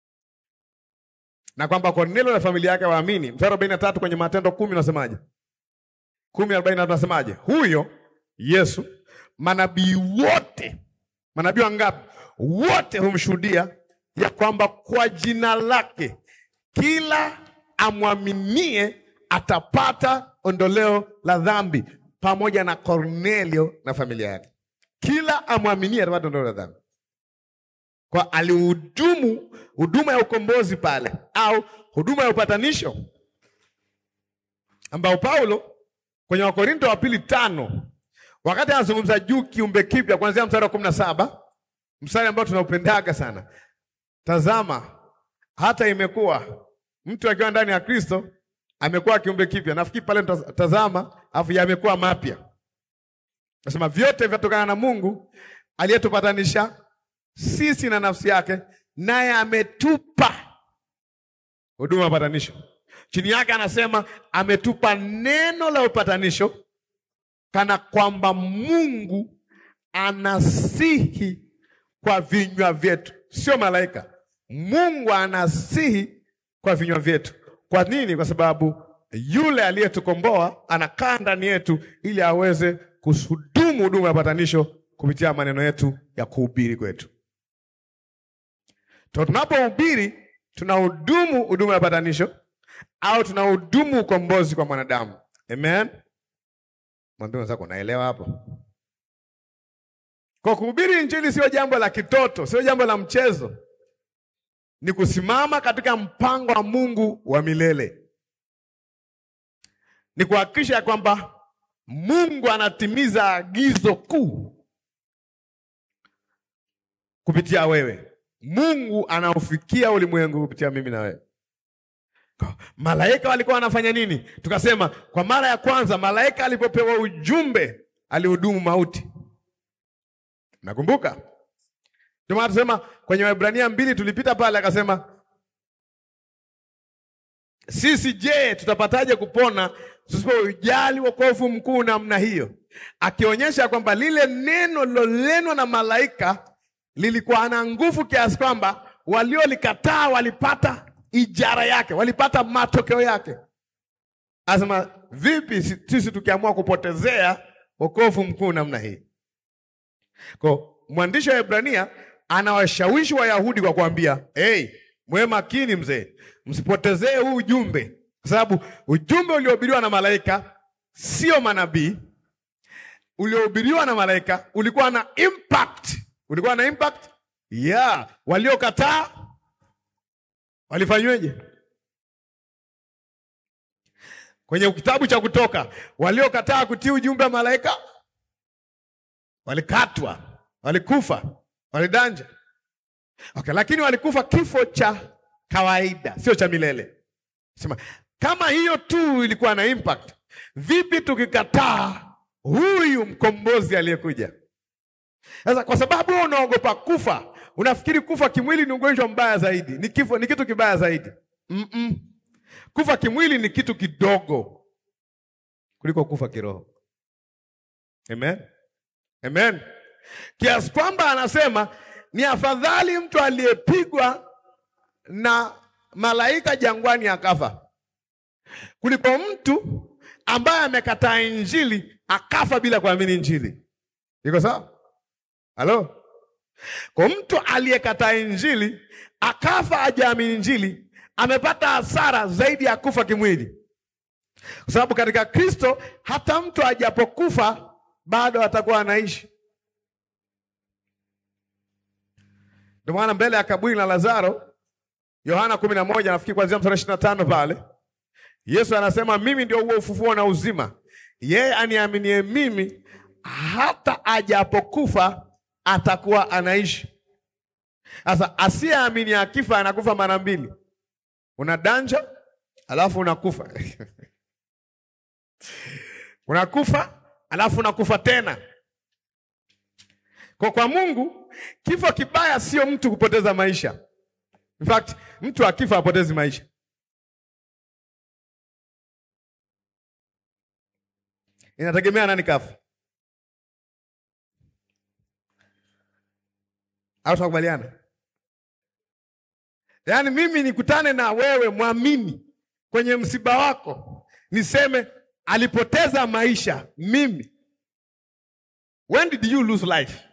na kwamba Kornelio na familia yake waamini. Mstari arobaini na tatu kwenye Matendo kumi unasemaje? kumi arobaini na tatu unasemaje? Huyo Yesu manabii wote, manabii wangapi? Wote humshuhudia ya kwamba kwa jina lake kila amwaminie atapata ondoleo la dhambi, pamoja na Kornelio na familia yake. Kila amwaminie atapata ondoleo la dhambi. Kwa alihudumu huduma ya ukombozi pale, au huduma ya upatanisho, ambao Paulo kwenye Wakorinto wa pili tano wakati anazungumza juu kiumbe kipya, kuanzia mstari wa kumi na saba mstari ambao tunaupendaga sana. Tazama, hata imekuwa mtu akiwa ndani ya Kristo amekuwa kiumbe kipya. Nafikiri pale mtaz- tazama, afu yamekuwa mapya. Nasema vyote vyatokana na Mungu aliyetupatanisha sisi na nafsi yake, naye ametupa huduma ya upatanisho. Chini yake anasema ametupa neno la upatanisho, kana kwamba Mungu anasihi kwa vinywa vyetu, sio malaika. Mungu anasihi kwa vinywa vyetu. Kwa nini? Kwa sababu yule aliyetukomboa anakaa ndani yetu ili aweze kuhudumu huduma ya patanisho kupitia maneno yetu ya kuhubiri kwetu. To tunapohubiri tunahudumu huduma ya patanisho au tunahudumu ukombozi kwa mwanadamu. Amen. Mwambie mwenzako naelewa hapo. Kwa kuhubiri injili sio jambo la kitoto, sio jambo la mchezo. Ni kusimama katika mpango wa Mungu wa milele. Ni kuhakikisha ya kwamba Mungu anatimiza agizo kuu kupitia wewe. Mungu anaufikia ulimwengu kupitia mimi na wewe. Kwa- Malaika walikuwa wanafanya nini? Tukasema kwa mara ya kwanza malaika alipopewa ujumbe alihudumu mauti. Nakumbuka? Ndio maana tusema kwenye Waebrania mbili tulipita pale akasema sisi je, tutapataje kupona tusipoujali wokovu mkuu namna hiyo? akionyesha kwamba lile neno lilolenwa na malaika lilikuwa na nguvu kiasi kwamba waliolikataa walipata ijara yake, walipata matokeo yake. Asema vipi si- sisi tukiamua kupotezea wokovu mkuu namna hii? Kwa mwandishi wa Ibrania anawashawishi Wayahudi kwa kuambia, hey, mwe makini mzee, msipotezee huu ujumbe, kwa sababu ujumbe uliohubiriwa na malaika sio manabii. Uliohubiriwa na malaika ulikuwa na impact, ulikuwa na impact yeah. Waliokataa walifanyweje? Kwenye kitabu cha Kutoka, waliokataa kutii ujumbe wa malaika walikatwa, walikufa, walidanja. Okay, lakini walikufa kifo cha kawaida, sio cha milele. Sema kama hiyo tu ilikuwa na impact, vipi tukikataa huyu mkombozi aliyekuja? Sasa kwa sababu wewe unaogopa kufa, unafikiri kufa kimwili ni ugonjwa mbaya zaidi, ni kifo, ni kitu kibaya zaidi. Mm-mm. Kufa kimwili ni kitu kidogo kuliko kufa kiroho. Amen. Amen. Kiasi kwamba anasema ni afadhali mtu aliyepigwa na malaika jangwani akafa kuliko mtu ambaye amekataa injili akafa bila kuamini injili. Iko sawa? Halo? Kwa mtu aliyekataa injili akafa hajaamini injili amepata hasara zaidi ya kufa kimwili, kwa sababu katika Kristo hata mtu ajapokufa bado atakuwa anaishi. Ndio maana mbele ya kaburi la Lazaro, Yohana kumi na moja nafikiri kuanzia mstari ishirini na tano pale Yesu anasema mimi ndio huo ufufuo na uzima, yeye aniaminie mimi hata ajapokufa atakuwa anaishi. Sasa asiyeamini akifa anakufa mara mbili, una danja alafu unakufa unakufa alafu unakufa tena. Kwa kwa Mungu kifo kibaya sio mtu kupoteza maisha. In fact, mtu akifa apotezi maisha. Inategemea nani kafa. Au tunakubaliana? Yaani mimi nikutane na wewe mwamini kwenye msiba wako, niseme alipoteza maisha mimi. When did you lose life?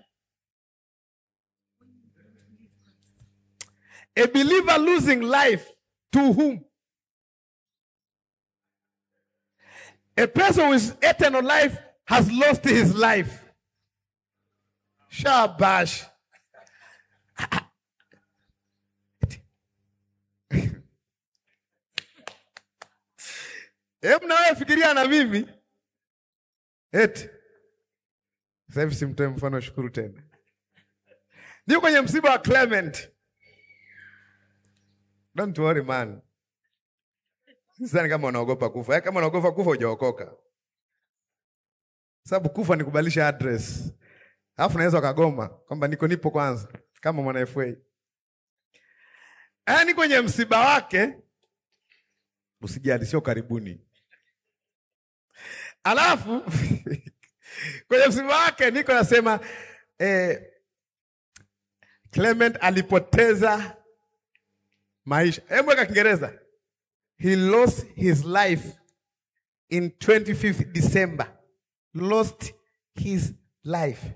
A believer losing life to whom? A person with eternal life has lost his life. Shabash. Hebu na wewe fikiria na mimi. Eti. Sasa hivi simtoe mfano shukuru tena. Niko kwenye msiba wa Clement. Don't worry man. Sidhani kama unaogopa kufa. Eh, kama unaogopa kufa hujaokoka. Sababu kufa ni kubadilisha address. Alafu naweza ukagoma kwamba niko nipo kwanza kama mwana FA. Eh, ni kwenye msiba wake. Usijali, sio karibuni. Alafu kwenye msiba wake niko nasema eh, Clement alipoteza maisha. Hebu weka Kiingereza. He lost his life in 25th December. Lost his life.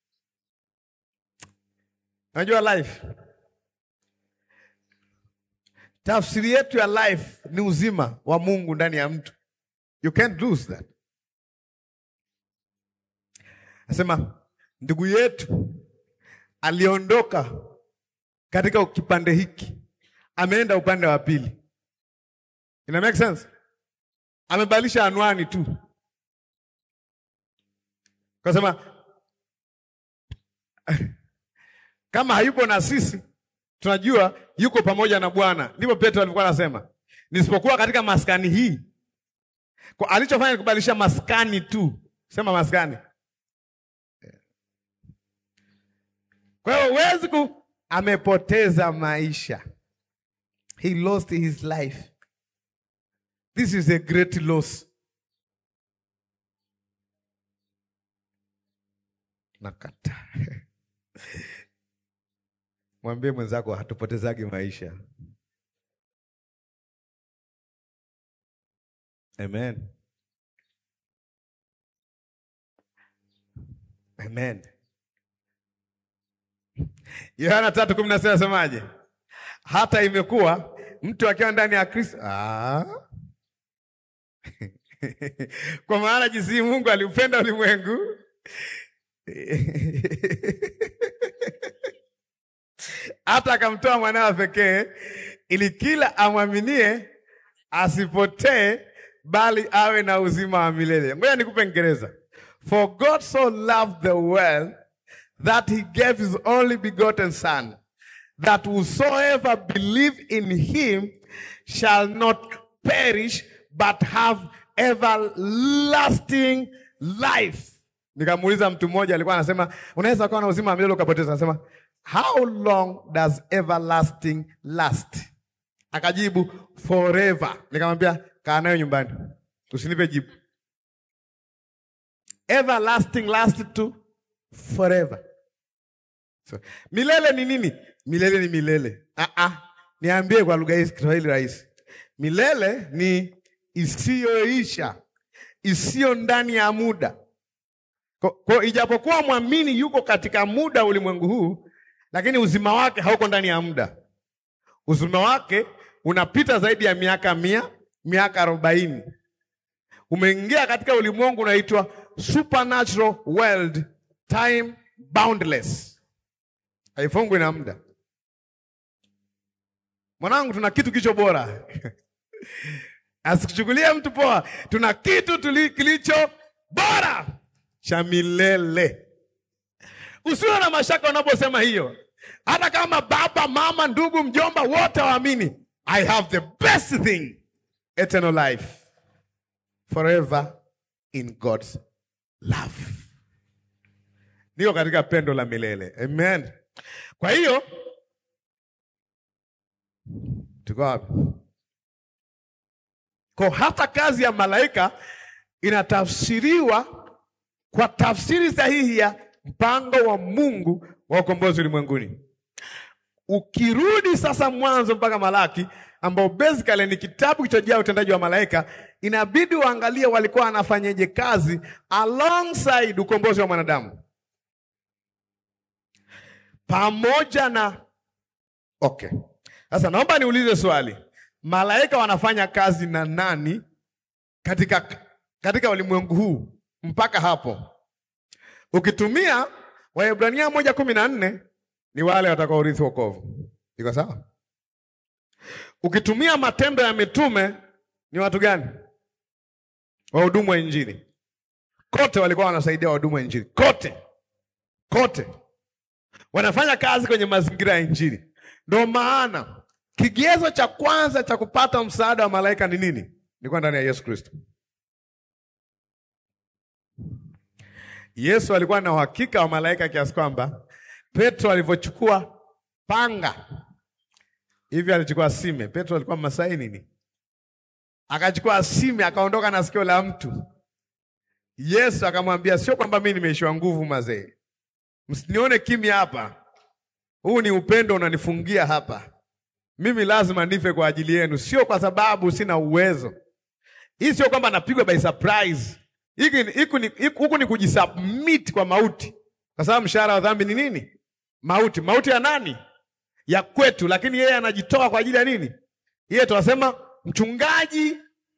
Unajua life? Tafsiri yetu ya life ni uzima wa Mungu ndani ya mtu. You can't lose that. Nasema ndugu yetu aliondoka katika kipande hiki, ameenda upande wa pili. Ina make sense? Amebadilisha anwani tu, kasema kama hayupo na sisi tunajua yuko pamoja na Bwana. Ndivyo Petro alikuwa anasema, nisipokuwa katika maskani hii. Kwa alichofanya ni kubadilisha maskani tu, sema maskani. Kwa hiyo huwezi ku, amepoteza maisha, he lost his life. This is a great loss. Nakataa. Mwambie mwenzako hatupotezagi maisha. Amen. Amen. Yohana tatu kumi na sita nasemaje? Hata imekuwa mtu akiwa ndani ya Kristo ah. Kwa maana jinsi Mungu aliupenda ulimwengu hata akamtoa mwanawe pekee, ili kila amwaminie asipotee, bali awe na uzima wa milele. Ngoja nikupe Kiingereza. For God so loved the world that he gave his only begotten son that whosoever believe in him shall not perish but have everlasting life. Nikamuuliza mtu mmoja alikuwa anasema unaweza kuwa na uzima wa milele ukapoteza. Anasema how long does everlasting last? Akajibu forever. Nikamwambia kaa nayo nyumbani, usinipe jibu. Everlasting last to forever. So, milele ni nini? Milele ni milele. Ah ah. Niambie kwa lugha hii Kiswahili rahisi. Milele ni isiyoisha, isiyo ndani ya muda. Kwa, kwa ijapokuwa mwamini yuko katika muda ulimwengu huu, lakini uzima wake hauko ndani ya muda. Uzima wake unapita zaidi ya miaka mia, miaka arobaini. Umeingia katika ulimwengu unaitwa supernatural world, time boundless, haifungwi na muda. Mwanangu, tuna kitu kicho bora asikuchukulie mtu poa. Tuna kitu tuli, kilicho bora cha milele. Usiwe na mashaka unaposema hiyo, hata kama baba, mama, ndugu, mjomba wote waamini, I have the best thing, eternal life forever in God's love. Niko katika pendo la milele. Amen. Kwa hiyo tuko wapi? Kwa hata kazi ya malaika inatafsiriwa kwa tafsiri sahihi ya mpango wa Mungu wa ukombozi ulimwenguni. Ukirudi sasa Mwanzo mpaka Malaki, ambao basically ni kitabu kilichojaa utendaji wa malaika, inabidi uangalie walikuwa wanafanyaje kazi alongside ukombozi wa mwanadamu pamoja na okay. Sasa naomba niulize swali, malaika wanafanya kazi na nani katika, katika ulimwengu huu mpaka hapo? Ukitumia Waebrania moja kumi na nne ni wale watakaorithi wokovu. Iko sawa? Ukitumia Matendo ya Mitume ni watu gani? Wahudumu wa Injili. Kote walikuwa wanasaidia wahudumu wa Injili, kote kote wanafanya kazi kwenye mazingira ya Injili. Ndio maana kigezo cha kwanza cha kupata msaada wa malaika ni nini? Ni kuwa ndani ya Yesu Kristo. Yesu alikuwa na uhakika wa malaika kiasi kwamba Petro alivyochukua panga hivi, alichukua sime. Petro alikuwa Masai nini, akachukua sime akaondoka na sikio la mtu. Yesu akamwambia, sio kwamba mimi nimeishiwa nguvu, mazee, msinione kimya hapa, huu ni upendo unanifungia hapa. Mimi lazima nife kwa ajili yenu, sio kwa sababu sina uwezo. Hii sio kwamba napigwa by surprise. Huku ni kujisubmit kwa mauti, kwa sababu mshahara wa dhambi ni nini? Mauti. Mauti ya nani? Ya kwetu, lakini yeye anajitoa kwa ajili ya nini? Yeye tunasema mchungaji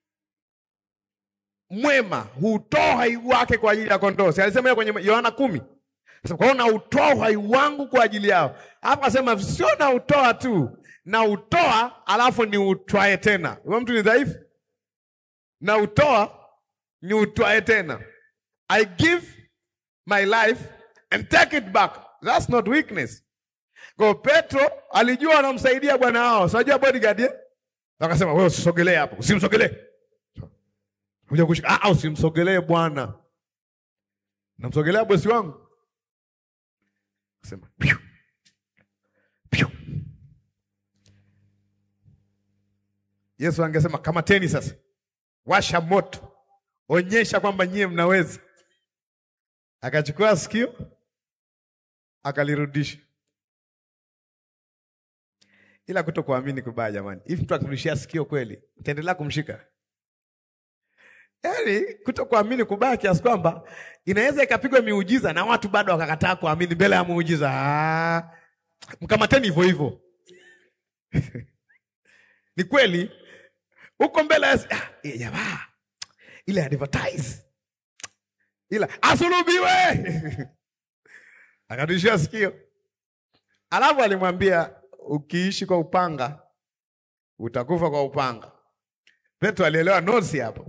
mwema hutoa uhai wake kwa ajili ya kondoo. Si alisema kwenye Yohana kumi? Kwa hiyo nautoa uhai wangu kwa ajili yao. Hapa asema sio nautoa tu, nautoa alafu ni utwae tena. Huyo mtu ni dhaifu, nautoa ni utwae tena. I give my life and take it back. That's not weakness. Kwa Petro alijua anamsaidia bwana wao. Unajua bodyguard eh? Akasema wewe usisogelee hapo. Usimsogelee. Kuja kushika. Ah, usimsogelee bwana. Namsogelea bosi wangu. Akasema piu. Piu. Yesu angesema kamateni sasa. Washa moto. Onyesha kwamba nyie mnaweza. Akachukua sikio akalirudisha. Ila kutokuamini kubaya jamani. Hivi mtu akirudishia sikio kweli, utaendelea kumshika? Yaani kutokuamini kubaya kiasi kwamba inaweza ikapigwa miujiza na watu bado wakakataa kuamini mbele ya muujiza. Ah, mkamateni hivyo hivyo. Ni kweli huko mbele ya ah, eh, jamaa ile advertise ila asulubiwe akarudishia sikio, alafu alimwambia ukiishi kwa upanga utakufa kwa upanga. Petro alielewa nosi hapo.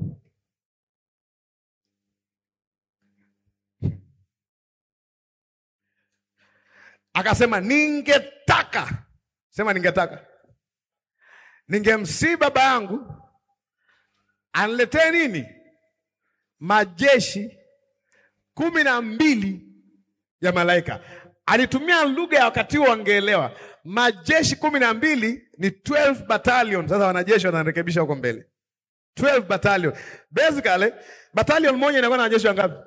Akasema ningetaka, sema ningetaka, ningemsii baba yangu aniletee nini? Majeshi kumi na mbili ya malaika. Alitumia lugha ya wakati huo, wangeelewa. Majeshi kumi na mbili ni 12 battalion. Sasa wanajeshi wanarekebisha huko mbele, 12 battalion. Basically battalion moja inakuwa na wanajeshi wangapi?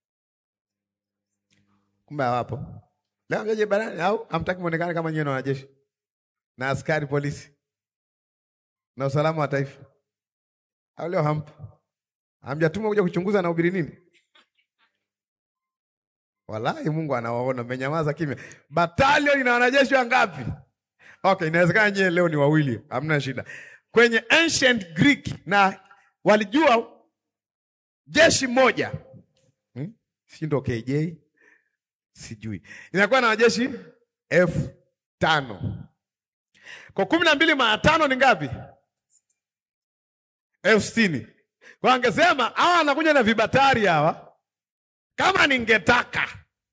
Kumbe hawapo leo, mjaje barani au hamtaki muonekane kama nyewe na wanajeshi na askari polisi na usalama wa taifa, au leo hampo? Hamjatuma kuja kuchunguza na ubiri nini? Wallahi Mungu anawaona, mmenyamaza kimya. Battalion ina wanajeshi wangapi? Okay, inawezekana nyewe leo ni wawili, hamna shida. Kwenye ancient Greek na walijua jeshi moja hmm? si ndo KJ sijui inakuwa na wanajeshi elfu tano kwa kumi na mbili mara tano ni ngapi? elfu sitini kwa angesema hawa anakuja na vibatari hawa kama ningetaka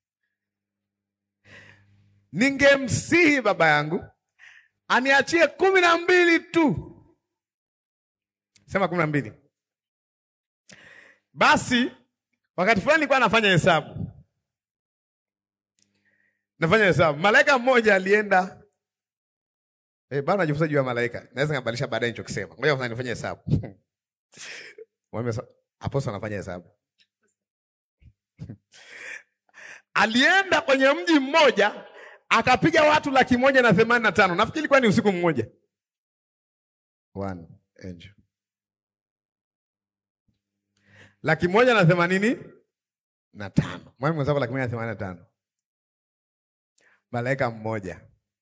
ningemsihi baba yangu aniachie kumi na mbili tu, sema kumi na mbili. Basi wakati fulani nilikuwa nafanya hesabu, nafanya hesabu, malaika mmoja alienda eh, bado najifunza juu ya malaika, naweza ngabadilisha baadaye nichokisema. Ngoja kwanza nifanye hesabu Aposto anafanya hesabu alienda kwenye mji mmoja akapiga watu laki moja na themanini na tano. Nafikiri ilikuwa ni usiku mmoja. One angel. Laki moja na themanini na tano. Mwalimu mwenzako laki moja na themanini na tano. Malaika mmoja.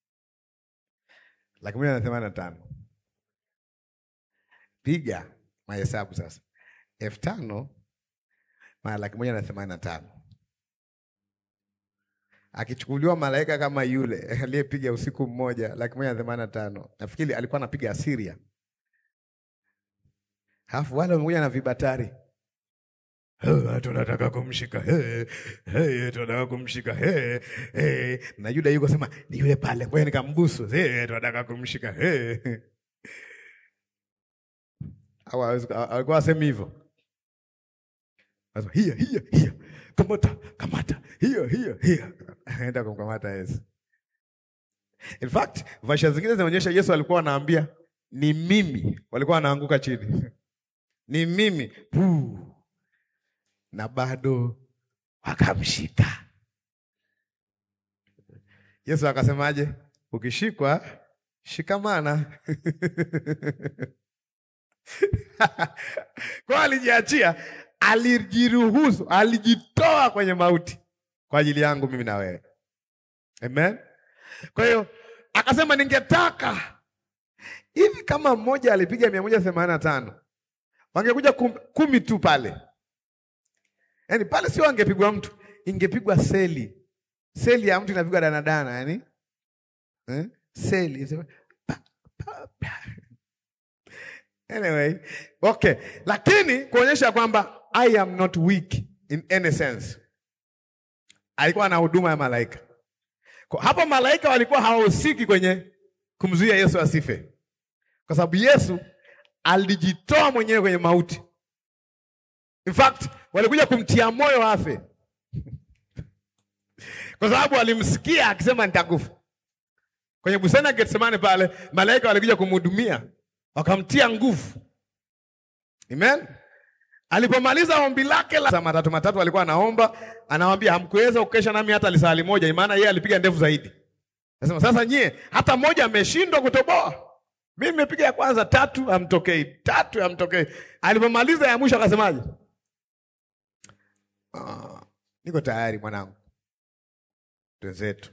Laki moja na themanini na tano. Piga mahesabu sasa. elfu tano mara laki moja na themanini na tano akichukuliwa malaika kama yule aliyepiga usiku mmoja laki moja na themanini na tano nafikiri alikuwa anapiga Asiria, halafu wale wamekuja na vibatari tunataka kumshika hey, hey, tunataka kumshika hey, hey. na Yuda yuko sema ni yule pale, ngoja nikambusu hey, tunataka kumshika hey. au alikuwa asemi hivyo hiya hiya hiya kamata kamata hiyo hiyo hiyo, aenda kumkamata Yesu. In fact vasha zingine zinaonyesha Yesu alikuwa anaambia ni mimi, walikuwa wanaanguka chini ni mimi Puu. na bado wakamshika Yesu. Akasemaje? ukishikwa shikamana. kwa alijiachia alijiruhusu, alijitoa kwenye mauti kwa ajili yangu mimi na wewe. Amen. Kwa hiyo akasema, ningetaka hivi, kama mmoja alipiga mia moja themanini na tano wangekuja kum, kumi tu pale, yaani pale sio angepigwa mtu, ingepigwa seli. Seli ya mtu inapigwa danadana, yani eh? Seli pa, pa, pa. Anyway, okay, lakini kuonyesha kwamba I am not weak in any sense. Alikuwa na huduma ya malaika. Kwa hapo malaika walikuwa hawahusiki kwenye kumzuia Yesu asife, kwa sababu Yesu alijitoa mwenyewe kwenye mauti. In fact, walikuja kumtia moyo afe kwa sababu walimsikia akisema nitakufa. Kwenye bustani ya Getsemane pale, malaika walikuja kumhudumia wakamtia nguvu. Amen. Alipomaliza ombi lake la saa matatu matatu alikuwa anaomba, anawaambia hamkuweza kukesha nami hata lisali moja, maana yeye alipiga ndefu zaidi. Nasema sasa nyie hata mmoja ameshindwa kutoboa. Mimi nimepiga ya kwanza tatu hamtokei, tatu hamtokei. Alipomaliza ya mwisho akasemaje? Ah, niko tayari mwanangu. Twenzetu.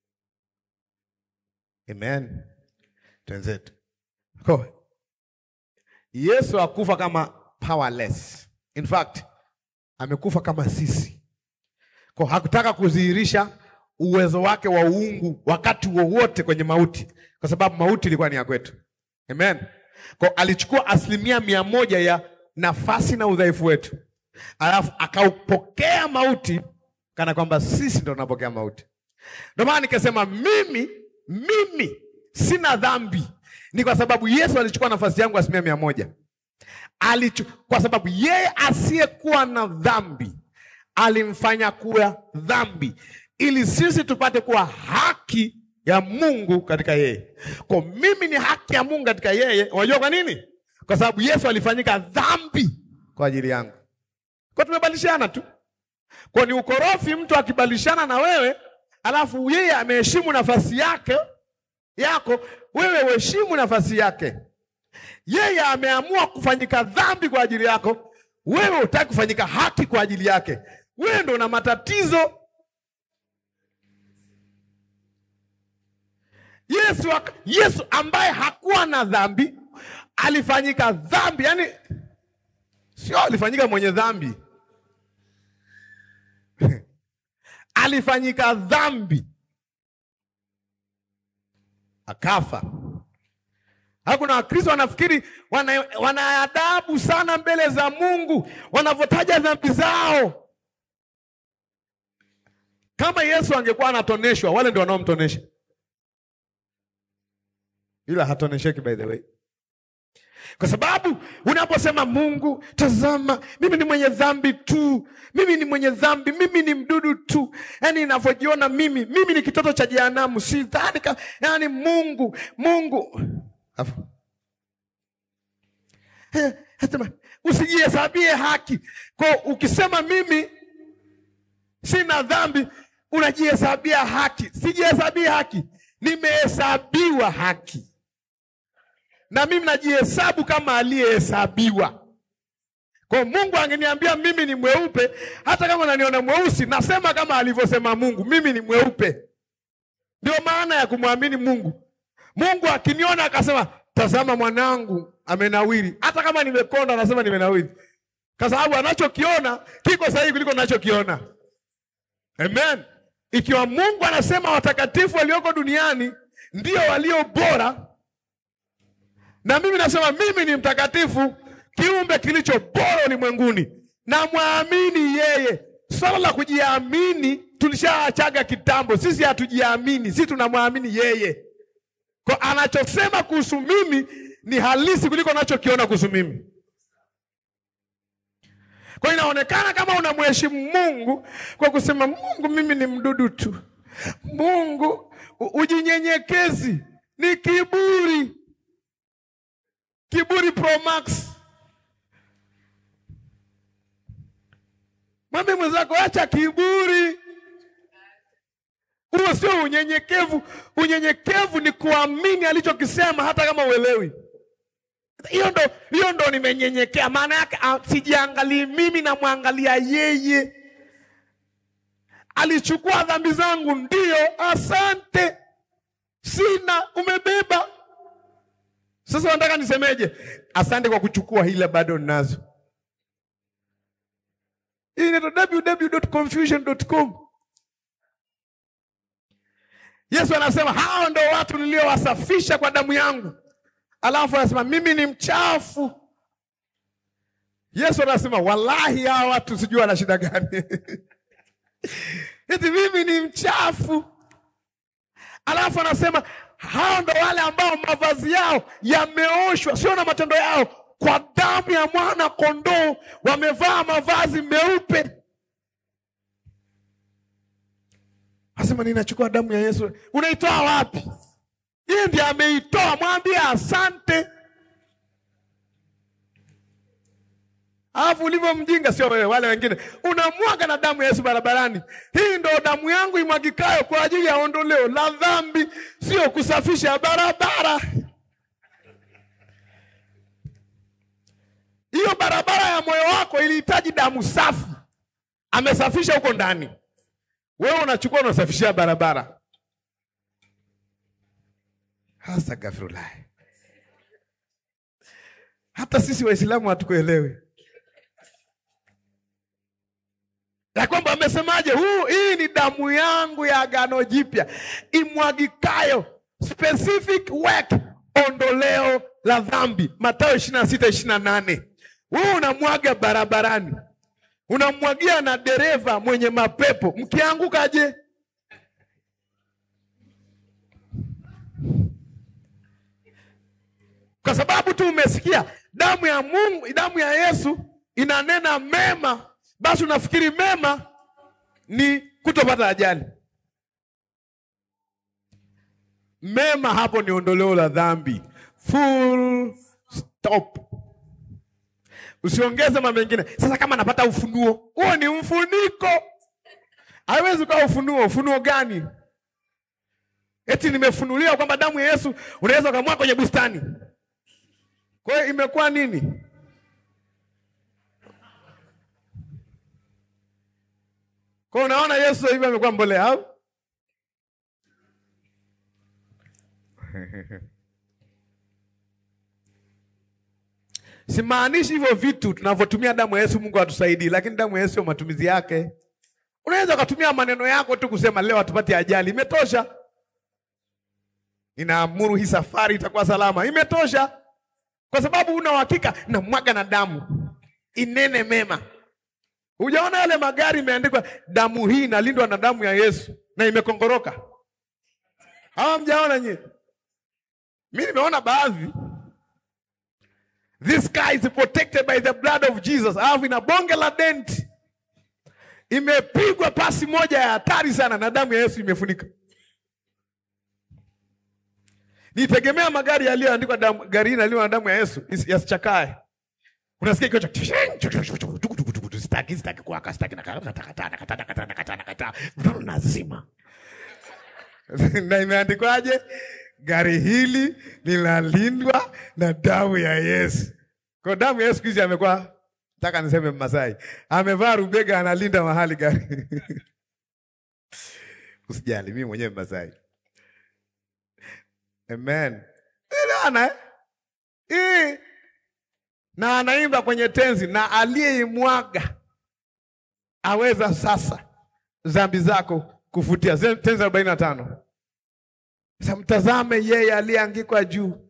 Amen. Twenzetu. Kwa Yesu akufa kama powerless. In fact, amekufa kama sisi. Kwa hakutaka kudhihirisha uwezo wake wa uungu wakati wowote kwenye mauti, kwa sababu mauti ilikuwa ni ya kwetu. Amen. Kwa alichukua asilimia mia moja ya nafasi na udhaifu wetu, alafu akaupokea mauti kana kwamba sisi ndo tunapokea mauti. Ndio maana nikasema mimi mimi sina dhambi, ni kwa sababu Yesu alichukua nafasi yangu asilimia mia moja. Alichu, kwa sababu yeye asiyekuwa na dhambi alimfanya kuwa dhambi ili sisi tupate kuwa haki ya Mungu katika yeye. Kwa mimi ni haki ya Mungu katika yeye. Unajua kwa nini? Kwa sababu Yesu alifanyika dhambi kwa ajili yangu. Kwa tumebadilishana tu. Kwa ni ukorofi mtu akibadilishana na wewe, alafu yeye ameheshimu nafasi yake yako, wewe uheshimu nafasi yake. Yeye ameamua kufanyika dhambi kwa ajili yako, wewe hutaki kufanyika haki kwa ajili yake. Wewe ndo una matatizo. Yesu, Yesu ambaye hakuwa na dhambi alifanyika dhambi, yaani sio alifanyika mwenye dhambi alifanyika dhambi akafa. Hakuna Wakristo wanafikiri wana, wana adabu sana mbele za Mungu wanavyotaja dhambi zao. Kama Yesu angekuwa anatoneshwa, wale ndio wanaomtonesha, ila hatonesheki by the way, kwa sababu unaposema Mungu, tazama, mimi ni mwenye dhambi tu, mimi ni mwenye dhambi, mimi ni mdudu tu, yaani ninavyojiona mimi, mimi ni kitoto cha jehanamu, sidhani ka, yaani Mungu, Mungu Afu. Sema usijihesabie haki. Kwa ukisema mimi sina dhambi, unajihesabia haki. Sijihesabie haki, nimehesabiwa haki, na mimi najihesabu kama aliyehesabiwa. Kwa Mungu angeniambia mimi ni mweupe, hata kama naniona mweusi, nasema kama alivyosema Mungu, mimi ni mweupe. Ndio maana ya kumwamini Mungu. Mungu akiniona akasema, tazama mwanangu amenawiri, hata kama nimekonda, anasema nimenawiri, kwa sababu anachokiona kiko sahihi kuliko ninachokiona. Amen. Ikiwa Mungu anasema watakatifu walioko duniani ndio walio bora, na mimi nasema mimi ni mtakatifu, kiumbe kilicho bora ulimwenguni, na mwamini yeye. Swala la kujiamini tulishaachaga kitambo. Sisi hatujiamini, sisi tunamwamini yeye. Kwa anachosema kuhusu mimi ni halisi kuliko anachokiona kuhusu mimi. Kwa inaonekana kama unamheshimu Mungu kwa kusema Mungu, mimi ni mdudu tu. Mungu, ujinyenyekezi ni kiburi, kiburi pro max. Mwambie mwenzako acha kiburi. Huo sio unyenyekevu. Unyenyekevu ni kuamini alichokisema hata kama uelewi. Hiyo ndo, hiyo ndo nimenyenyekea. Maana yake sijiangalii mimi, namwangalia yeye. Alichukua dhambi zangu, ndiyo, asante, sina, umebeba. Sasa nataka nisemeje? Asante kwa kuchukua, hila bado ninazo. Hii inaitwa www.confusion.com. Yesu anasema hao ndo watu niliowasafisha kwa damu yangu, alafu anasema mimi ni mchafu. Yesu anasema wallahi, hao watu sijui wana shida gani eti mimi ni mchafu, alafu anasema hao ndo wale ambao mavazi yao yameoshwa, sio na matendo yao, kwa damu ya mwana kondoo, wamevaa mavazi meupe. Asema ninachukua damu ya Yesu. Unaitoa wapi? Yeye ndiye ameitoa, mwambie asante. Alafu ulivyo mjinga, sio wewe, wale wengine, unamwaga na damu ya Yesu barabarani. Hii ndo damu yangu imwagikayo kwa ajili ya ondoleo la dhambi, sio kusafisha barabara. Hiyo barabara ya moyo wako ilihitaji damu safi, amesafisha huko ndani. Wewe unachukua unasafishia barabara. Hasa gafurulahi. Hata sisi Waislamu hatukuelewi ya kwamba amesemaje, huu hii ni damu yangu ya agano jipya imwagikayo, specific work, ondoleo la dhambi. Mathayo ishirini na sita ishirini na nane. Wewe unamwaga barabarani, unamwagia na dereva mwenye mapepo, mkiangukaje? Kwa sababu tu umesikia damu ya Mungu, damu ya Yesu inanena mema, basi unafikiri mema ni kutopata ajali. Mema hapo ni ondoleo la dhambi, full stop. Usiongeze mambo mengine. Sasa kama napata ufunuo, huo ni mfuniko, haiwezi kuwa ufunuo. Ufunuo gani? Eti nimefunuliwa kwamba damu ya Yesu unaweza ukamwaga kwenye bustani. Kwa hiyo imekuwa nini? Kwa hiyo unaona Yesu hivi amekuwa mbolea au? Simaanishi hivyo vitu tunavyotumia damu ya Yesu Mungu atusaidii, lakini damu ya Yesu matumizi yake. Unaweza ukatumia maneno yako tu kusema leo hatupati ajali, imetosha. Ninaamuru hii safari itakuwa salama, imetosha kwa sababu una uhakika na mwaga na damu inene mema. Hujaona yale magari imeandikwa damu hii inalindwa na damu ya Yesu na imekongoroka? Hawa mjaona nyie? Mi nimeona baadhi. This car is protected by the blood of Jesus. Alafu ina bonge la dent, imepigwa pasi moja ya hatari sana na damu ya Yesu imefunika. Nitegemea magari yaliyoandikwa damu, gari hili yaliyo na damu ya Yesu yasichakae. Unasikia kichwa sitaki sitaki kuwaka sitaki nakata nazima na imeandikwaje? Gari hili linalindwa na damu ya Yesu. Kwa damu ya Yesu hizi amekuwa, nataka niseme Mmasai amevaa rubega, analinda mahali gari usijali, mimi mwenyewe Mmasai. Amen. Ana eh, na anaimba kwenye tenzi, na aliyeimwaga aweza sasa dhambi zako kufutia. Tenzi arobaini na tano. Sasa mtazame yeye aliyeangikwa juu,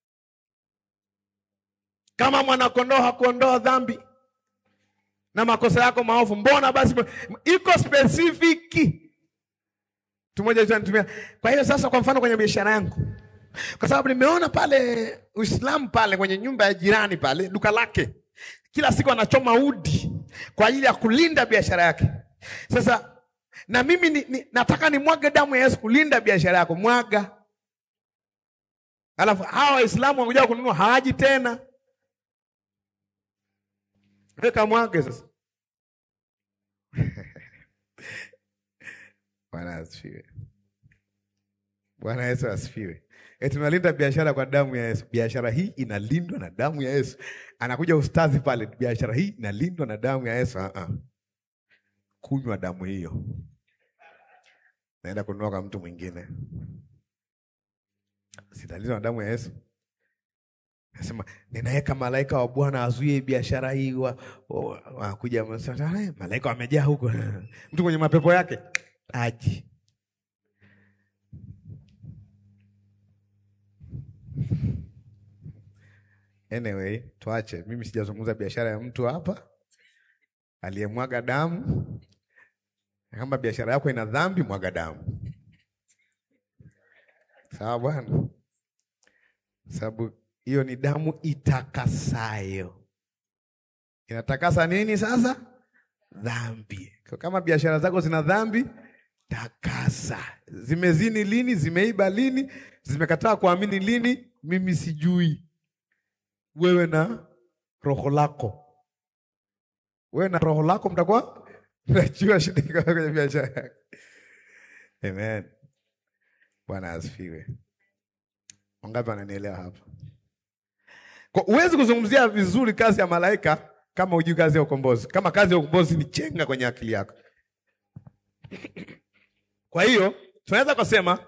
kama mwanakondoo hakuondoa dhambi na makosa yako maovu, mbona basi iko spesifiki mtu mmoja anitumia. Kwa hiyo sasa, kwa mfano kwenye biashara yangu, kwa sababu nimeona pale Uislamu pale kwenye nyumba ya jirani pale duka lake, kila siku anachoma udi kwa ajili ya kulinda biashara yake. Sasa na mimi ni, ni, nataka nimwage damu ya Yesu kulinda biashara yako, mwaga. Alafu hawa Waislamu wakuja kununua hawaji tena, weka mwage sasa. Bwana asifiwe. Bwana Yesu asifiwe. Eti tunalinda biashara kwa damu ya Yesu. Biashara hii inalindwa na damu ya Yesu. Anakuja ustadhi pale, biashara hii inalindwa na damu ya Yesu. Uh-uh. Kunywa damu hiyo, naenda kununua kwa mtu mwingine, sitalindwa na damu ya Yesu. Nasema ninaweka malaika wa Bwana azuie biashara hii, wakuja wa, malaika wamejaa huko, mtu mwenye mapepo yake aji Anyway, tuache. Mimi sijazungumza biashara ya mtu hapa aliyemwaga damu. Kama biashara yako ina dhambi, mwaga damu, sawa bwana, sababu hiyo ni damu itakasayo. Inatakasa nini sasa? Dhambi. Kama biashara zako zina dhambi, takasa. Zimezini lini? Zimeiba lini? Zimekataa kuamini lini? Mimi sijui wewe na roho lako wewe na roho lako mtakuwa mnajua shida iko kwenye biashara yako. Amen. Bwana asifiwe. Wangapi wananielewa hapa? Kwa huwezi kuzungumzia vizuri kazi ya malaika kama hujui kazi ya ukombozi. Kama kazi ya ukombozi ni chenga kwenye akili yako. Kwa hiyo tunaweza kusema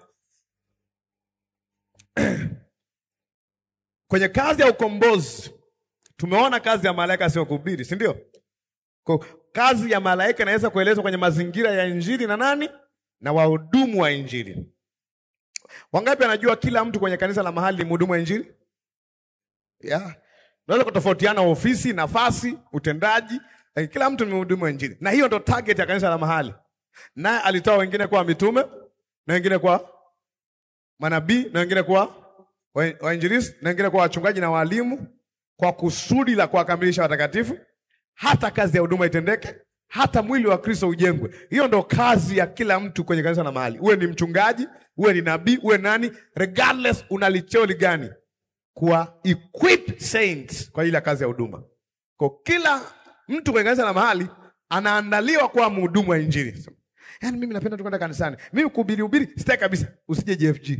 kwenye kazi ya ukombozi tumeona kazi ya malaika sio kuhubiri, si ndio? Kwa kazi ya malaika inaweza kuelezwa kwenye mazingira ya injili na nani? Na wahudumu wa injili. Wangapi anajua kila mtu kwenye kanisa la mahali ni mhudumu wa injili? Yeah. Unaweza kutofautiana ofisi, nafasi, utendaji, lakini kila mtu ni mhudumu wa injili. Na hiyo ndo target ya kanisa la mahali. Naye alitoa wengine kwa mitume na wengine kwa manabii na wengine kwa wa- wainjilisti na wengine kwa wachungaji na walimu kwa kusudi la kuwakamilisha watakatifu, hata kazi ya huduma itendeke, hata mwili wa Kristo ujengwe. Hiyo ndo kazi ya kila mtu kwenye kanisa la mahali, uwe ni mchungaji, uwe ni nabii, uwe nani, regardless unalicholi gani, kuwa equip saints kwa ajili ya kazi ya huduma. Kwa kila mtu kwenye kanisa la mahali anaandaliwa kuwa mhudumu wa injili. Yaani mimi napenda tu kwenda kanisani. Mimi kuhubiri hubiri sitaki kabisa. Usije JFG.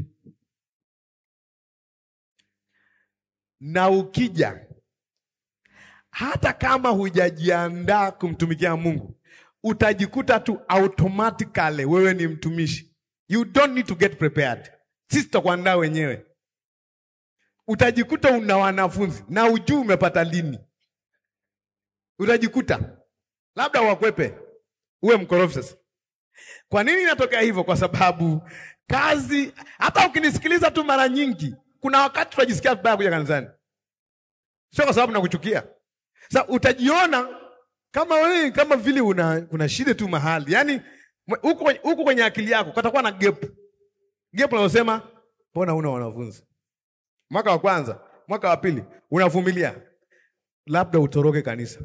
Na ukija hata kama hujajiandaa kumtumikia Mungu, utajikuta tu automatically wewe ni mtumishi. You don't need to get prepared. Sisi tutakuandaa wenyewe. Utajikuta una wanafunzi na ujui umepata lini. Utajikuta labda wakwepe, uwe mkorofi sasa. Kwa nini inatokea hivyo? Kwa sababu kazi, hata ukinisikiliza tu mara nyingi, kuna wakati tunajisikia vibaya kuja kanisani, sio kwa sababu nakuchukia. Sasa utajiona kama wewe kama vile una kuna shida tu mahali, yaani huko kwenye- huko kwenye akili yako katakuwa na gap gap, unasema mbona una wanafunzi mwaka wa kwanza, mwaka wa pili unavumilia, labda utoroke kanisa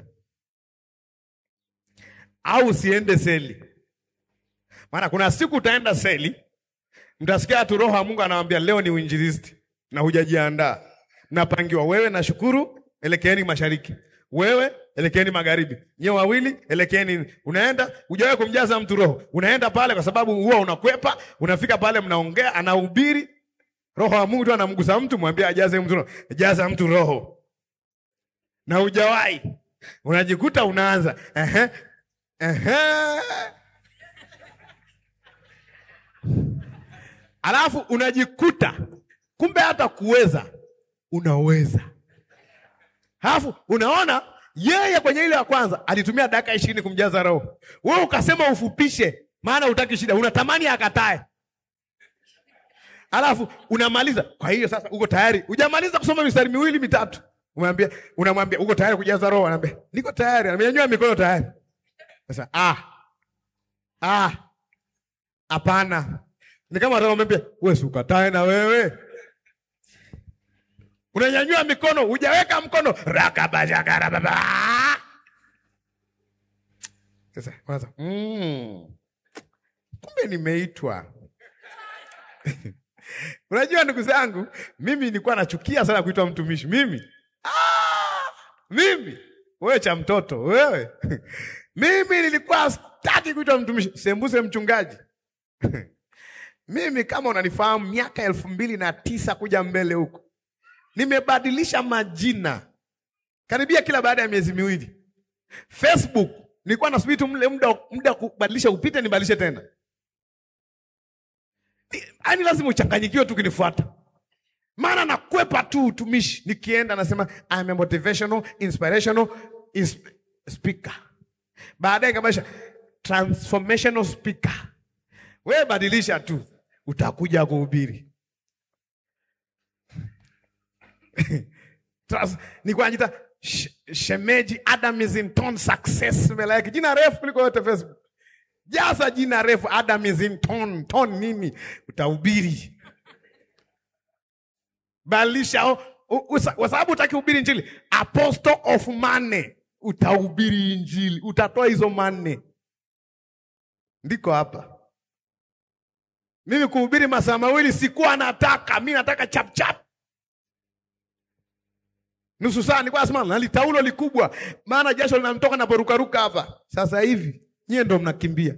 au usiende seli. Maana kuna siku utaenda seli, mtasikia tu Roho wa Mungu anawambia leo ni uinjilisti na hujajiandaa. Mnapangiwa wewe na Shukuru, elekeeni mashariki, wewe elekeeni magharibi, nyewe wawili elekeeni. Unaenda hujawahi kumjaza mtu Roho, unaenda pale kwa sababu huwa unakwepa. Unafika pale, mnaongea, anahubiri, Roho wa Mungu tu anamgusa mtu, mwambie ajaze mtu Roho, jaza mtu Roho, na hujawahi unajikuta unaanza ehe, ehe. Alafu unajikuta kumbe hata kuweza unaweza. Alafu unaona yeye kwenye ile ya kwanza alitumia dakika ishirini kumjaza Roho, wewe ukasema ufupishe, maana utaki shida, unatamani akatae. Alafu unamaliza. Kwa hiyo sasa uko tayari, hujamaliza kusoma mistari miwili mitatu, umwambia unamwambia uko tayari kujaza Roho, anaambia niko tayari, amenyanyua mikono tayari. Sasa ah, ah, hapana ni kama atamwambia wewe si ukatae na wewe. Unanyanyua mikono, hujaweka mkono rakabashakara baba. Sasa kwanza, mm, kumbe nimeitwa. Unajua ndugu zangu, mimi nilikuwa nachukia sana kuitwa mtumishi. Mimi ah, mimi wewe cha mtoto wewe mimi nilikuwa sitaki kuitwa mtumishi, sembuse mchungaji mimi kama unanifahamu, miaka elfu mbili na tisa kuja mbele huko, nimebadilisha majina karibia kila baada ya miezi miwili. Facebook nilikuwa nasubiri tu mle muda muda kubadilisha upite, nibadilishe tena. Yaani lazima uchanganyikiwe tu kinifuata, maana nakwepa tu utumishi. Nikienda nasema I'm a motivational inspirational ins speaker, baadaye kabisha transformational speaker. We badilisha tu, utakuja kuhubiri. Nilikuwa najiita shemeji Adam is in town success, mbele yake jina refu kuliko yote Facebook. Jaza jina refu Adam is in town. Town nini? Utahubiri. Badilisha kwa sababu utaki hubiri injili. Apostle of money, utahubiri injili, utatoa hizo money. Ndiko hapa mimi kuhubiri masaa mawili sikuwa nataka. Mi nataka chap chap, nusu saa nilikuwa nasema na litaulo likubwa, maana jasho linamtoka na porukaruka hapa. Sasa hivi nyie ndo mnakimbia.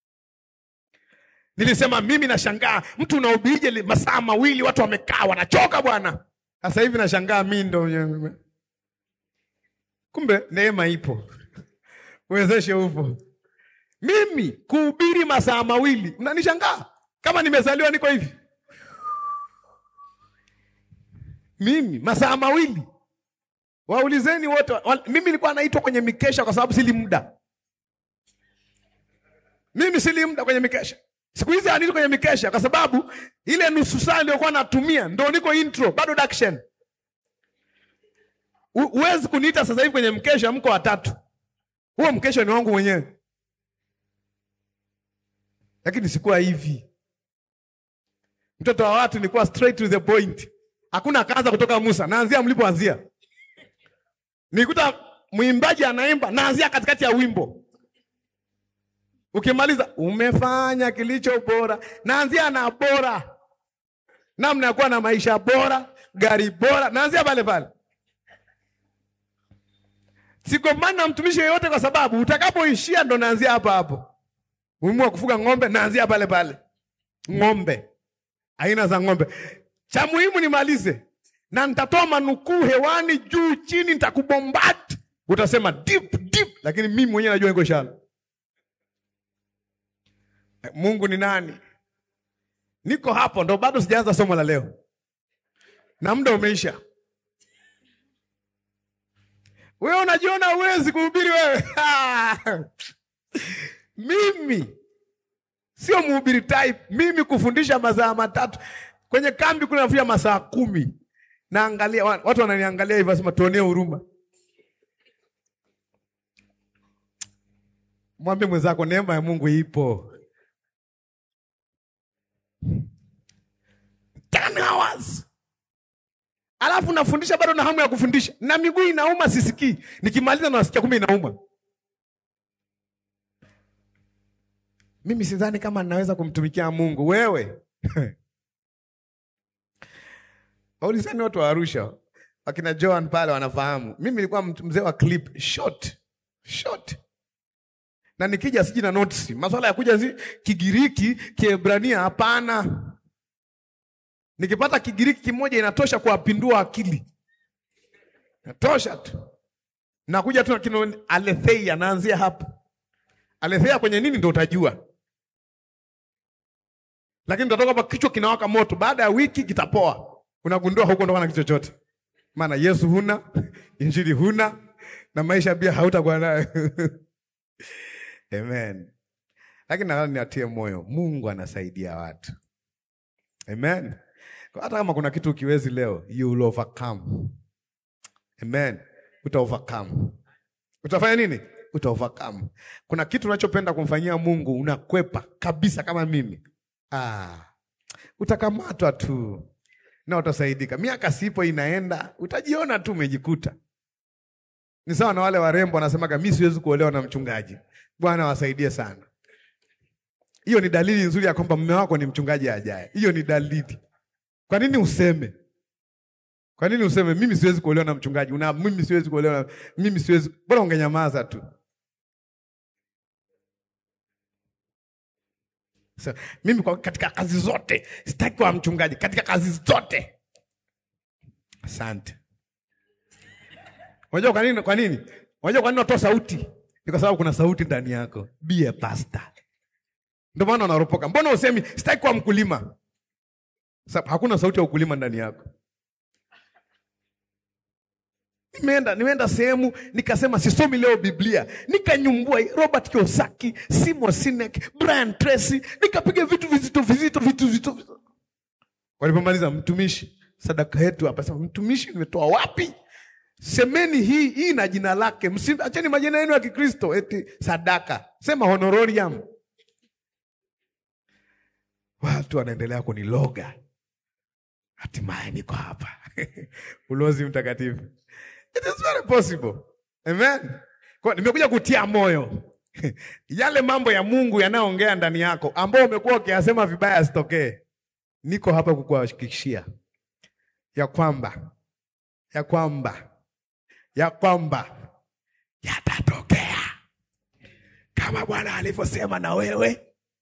Nilisema mimi nashangaa mtu unahubirije li- masaa mawili watu wamekaa wanachoka bwana. Sasa hivi nashangaa mimi ndo kumbe neema ipo, uwezeshe upo. Mimi kuhubiri masaa mawili mnanishangaa kama nimezaliwa niko hivi. Mimi masaa mawili Waulizeni wote wa, mimi nilikuwa naitwa kwenye mikesha kwa sababu sili muda. Mimi sili muda kwenye mikesha. Siku hizi aniitwa kwenye mikesha kwa sababu ile nusu saa niliyokuwa natumia ndo niko intro, bado daction. U- Huwezi kuniita sasa hivi kwenye mkesha, mko watatu. Huo mkesha ni wangu mwenyewe. Lakini sikuwa hivi. Mtoto wa watu nilikuwa straight to the point. Hakuna kaanza kutoka Musa, naanzia mlipoanzia. Nikuta mwimbaji anaimba, naanzia katikati ya wimbo. Ukimaliza umefanya kilicho bora, naanzia na bora, namna ya kuwa na maisha bora, gari bora, naanzia pale pale. Sigombani na mtumishi yeyote, kwa sababu utakapoishia ndo naanzia hapo hapo. Umuhimu wa kufuga ng'ombe, naanzia pale pale. Ng'ombe, aina za ng'ombe. Cha muhimu nimalize na nitatoa manukuu hewani juu chini, nitakubombard. Utasema deep deep, lakini mimi mwenyewe najua niko shallow. Mungu ni nani? Niko hapo, ndo bado sijaanza somo la leo na muda umeisha. Wewe unajiona uwezi kuhubiri wewe? Mimi sio mhubiri type. Mimi kufundisha masaa matatu kwenye kambi kuna nafundisha masaa kumi. Naangalia wa- watu wananiangalia hivyo, wasema tuonee huruma. Mwambie mwenzako neema ya Mungu ipo. 10 hours. Alafu nafundisha bado na hamu ya kufundisha. Na miguu inauma sisikii. Nikimaliza nasikia kumbe inauma. Mimi sidhani kama ninaweza kumtumikia Mungu. Wewe. Waulizani watu wa Arusha. Wakina Joan pale wanafahamu. Mimi nilikuwa mtu mzee wa clip short. Short. Na nikija siji na notes. Masuala ya kuja si Kigiriki, Kiebrania hapana. Nikipata Kigiriki kimoja inatosha kuwapindua akili. Inatosha tu. Nakuja tu na kino aletheia naanzia hapo. Aletheia kwenye nini ndio utajua. Lakini utatoka hapa kichwa kinawaka moto, baada ya wiki kitapoa. Unagundua huko ndo na kitu chochote. Maana Yesu huna, injili huna na maisha pia hautakuwa nayo. Amen. Lakini nataka niatie moyo, Mungu anasaidia watu. Amen. Kwa hata kama kuna kitu ukiwezi leo, you will overcome. Amen. Uta overcome. Utafanya nini? Uta overcome. Kuna kitu unachopenda kumfanyia Mungu unakwepa kabisa kama mimi. Ah. Utakamatwa tu. Na utasaidika. Miaka sipo inaenda, utajiona tu umejikuta. Ni sawa na wale warembo wanasemaga mimi siwezi kuolewa na mchungaji. Bwana wasaidie sana. Hiyo ni dalili nzuri ya kwamba mume wako ni mchungaji ajaye. Hiyo ni dalili. Kwa nini useme? Kwa nini useme mimi siwezi kuolewa na mchungaji? Una mimi siwezi kuolewa na mimi siwezi. Bora ungenyamaza tu. So, mimi kwa katika kazi zote sitaki kuwa mchungaji katika kazi zote. Asante. Unajua kwa nini? Kwa nini? Unajua kwa nini unatoa sauti? Ni kwa sababu kuna sauti ndani yako. Be a pastor. Ndio maana unaropoka. Mbona usemi sitaki kuwa mkulima? Sababu hakuna sauti ya ukulima ndani yako. Nimeenda nimeenda sehemu nikasema sisomi leo Biblia, nikanyumbua Robert Kiyosaki, Simon Sinek, Brian Tracy, nikapiga vitu vizito vizito vitu vizito. vizito. Walipomaliza, mtumishi, sadaka yetu hapa. Sema mtumishi, nimetoa wapi? Semeni hii hii na jina lake, msiacheni majina yenu ya Kikristo eti sadaka. Sema honorarium. Watu wanaendelea kuniloga, hatimaye niko hapa ulozi mtakatifu. It is very possible. Amen. Kwa nimekuja kutia moyo yale mambo ya Mungu yanayoongea ndani yako ambao umekuwa ukiyasema vibaya asitokee. Niko hapa kukuhakikishia ya kwamba ya kwamba ya kwamba yatatokea kama Bwana alivyosema na wewe.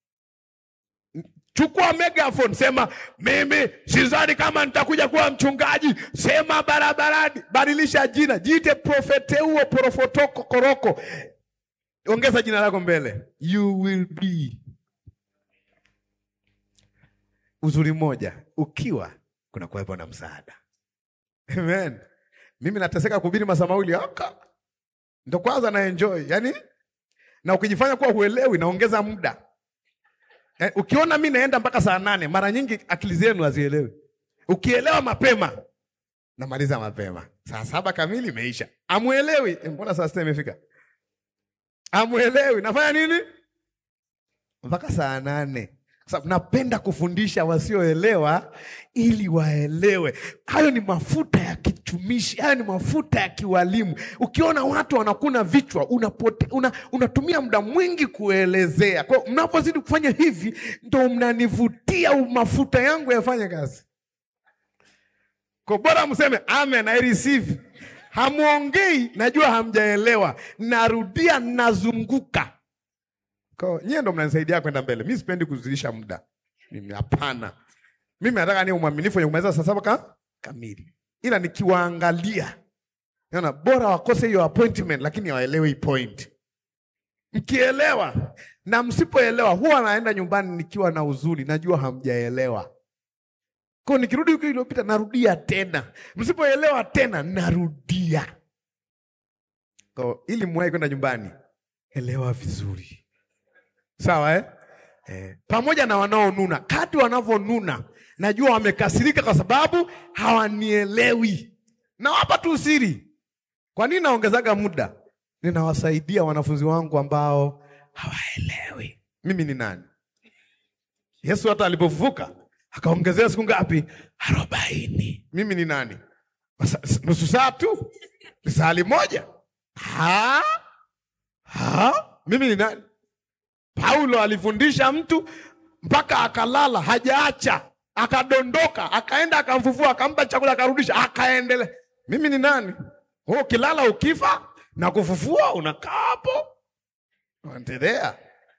Chukua megaphone, sema mimi sidhani kama nitakuja kuwa mchungaji. Sema barabarani, badilisha jina, jiite profeteuo porofotoko koroko, ongeza jina lako mbele, you will be. Uzuri mmoja, ukiwa kuna kuwepo na msaada. Amen. Mimi nateseka kuhubiri masaa mawili aka ndo kwanza na enjoy yani, na ukijifanya kuwa huelewi naongeza muda eh, ukiona mi naenda mpaka saa nane, mara nyingi akili zenu hazielewi. Ukielewa mapema namaliza mapema, saa saba kamili imeisha. Amuelewi eh, mbona saa sita imefika? Amuelewi nafanya nini mpaka saa nane kwa sababu napenda kufundisha wasioelewa ili waelewe. Hayo ni mafuta ya kichumishi, hayo ni mafuta ya kiwalimu. Ukiona watu wanakuna vichwa, unapote, una, unatumia muda mwingi kuelezea. Kwa hiyo mnapozidi kufanya hivi, ndo mnanivutia mafuta yangu yafanye kazi. Kwa bora mseme amen, I receive. Hamwongei, najua hamjaelewa, narudia, nazunguka kwa nyie ndo mnanisaidia kwenda mbele. Mimi sipendi kuzidisha muda. Mimi hapana. Mimi nataka niwe mwaminifu wenye kumaliza saa saba ka, kamili. Ila nikiwaangalia naona bora wakose hiyo appointment lakini waelewe hii point. Mkielewa na msipoelewa huwa naenda nyumbani nikiwa na huzuni, najua hamjaelewa. Kwa nikirudi wiki iliyopita narudia tena. Msipoelewa tena narudia. Kwa ili mwahi kwenda nyumbani, elewa vizuri. Sawa eh? Eh, pamoja na wanaonuna, kadri wanavyonuna najua wamekasirika kwa sababu hawanielewi. Nawapa tu siri. Kwa nini naongezaga muda? Ninawasaidia wanafunzi wangu ambao hawaelewi mimi ni nani. Yesu hata alipofufuka akaongezea siku ngapi? Arobaini. Mimi ni nani? Masa- Nusu saa tu, lisali moja. Ha? Ha? Mimi ni nani? Paulo alifundisha mtu mpaka akalala, hajaacha, akadondoka, akaenda akamfufua, akampa chakula, akarudisha, akaendelea. Mimi ni nani? Wewe ukilala ukifa na kufufua, unakaa hapo unaendelea.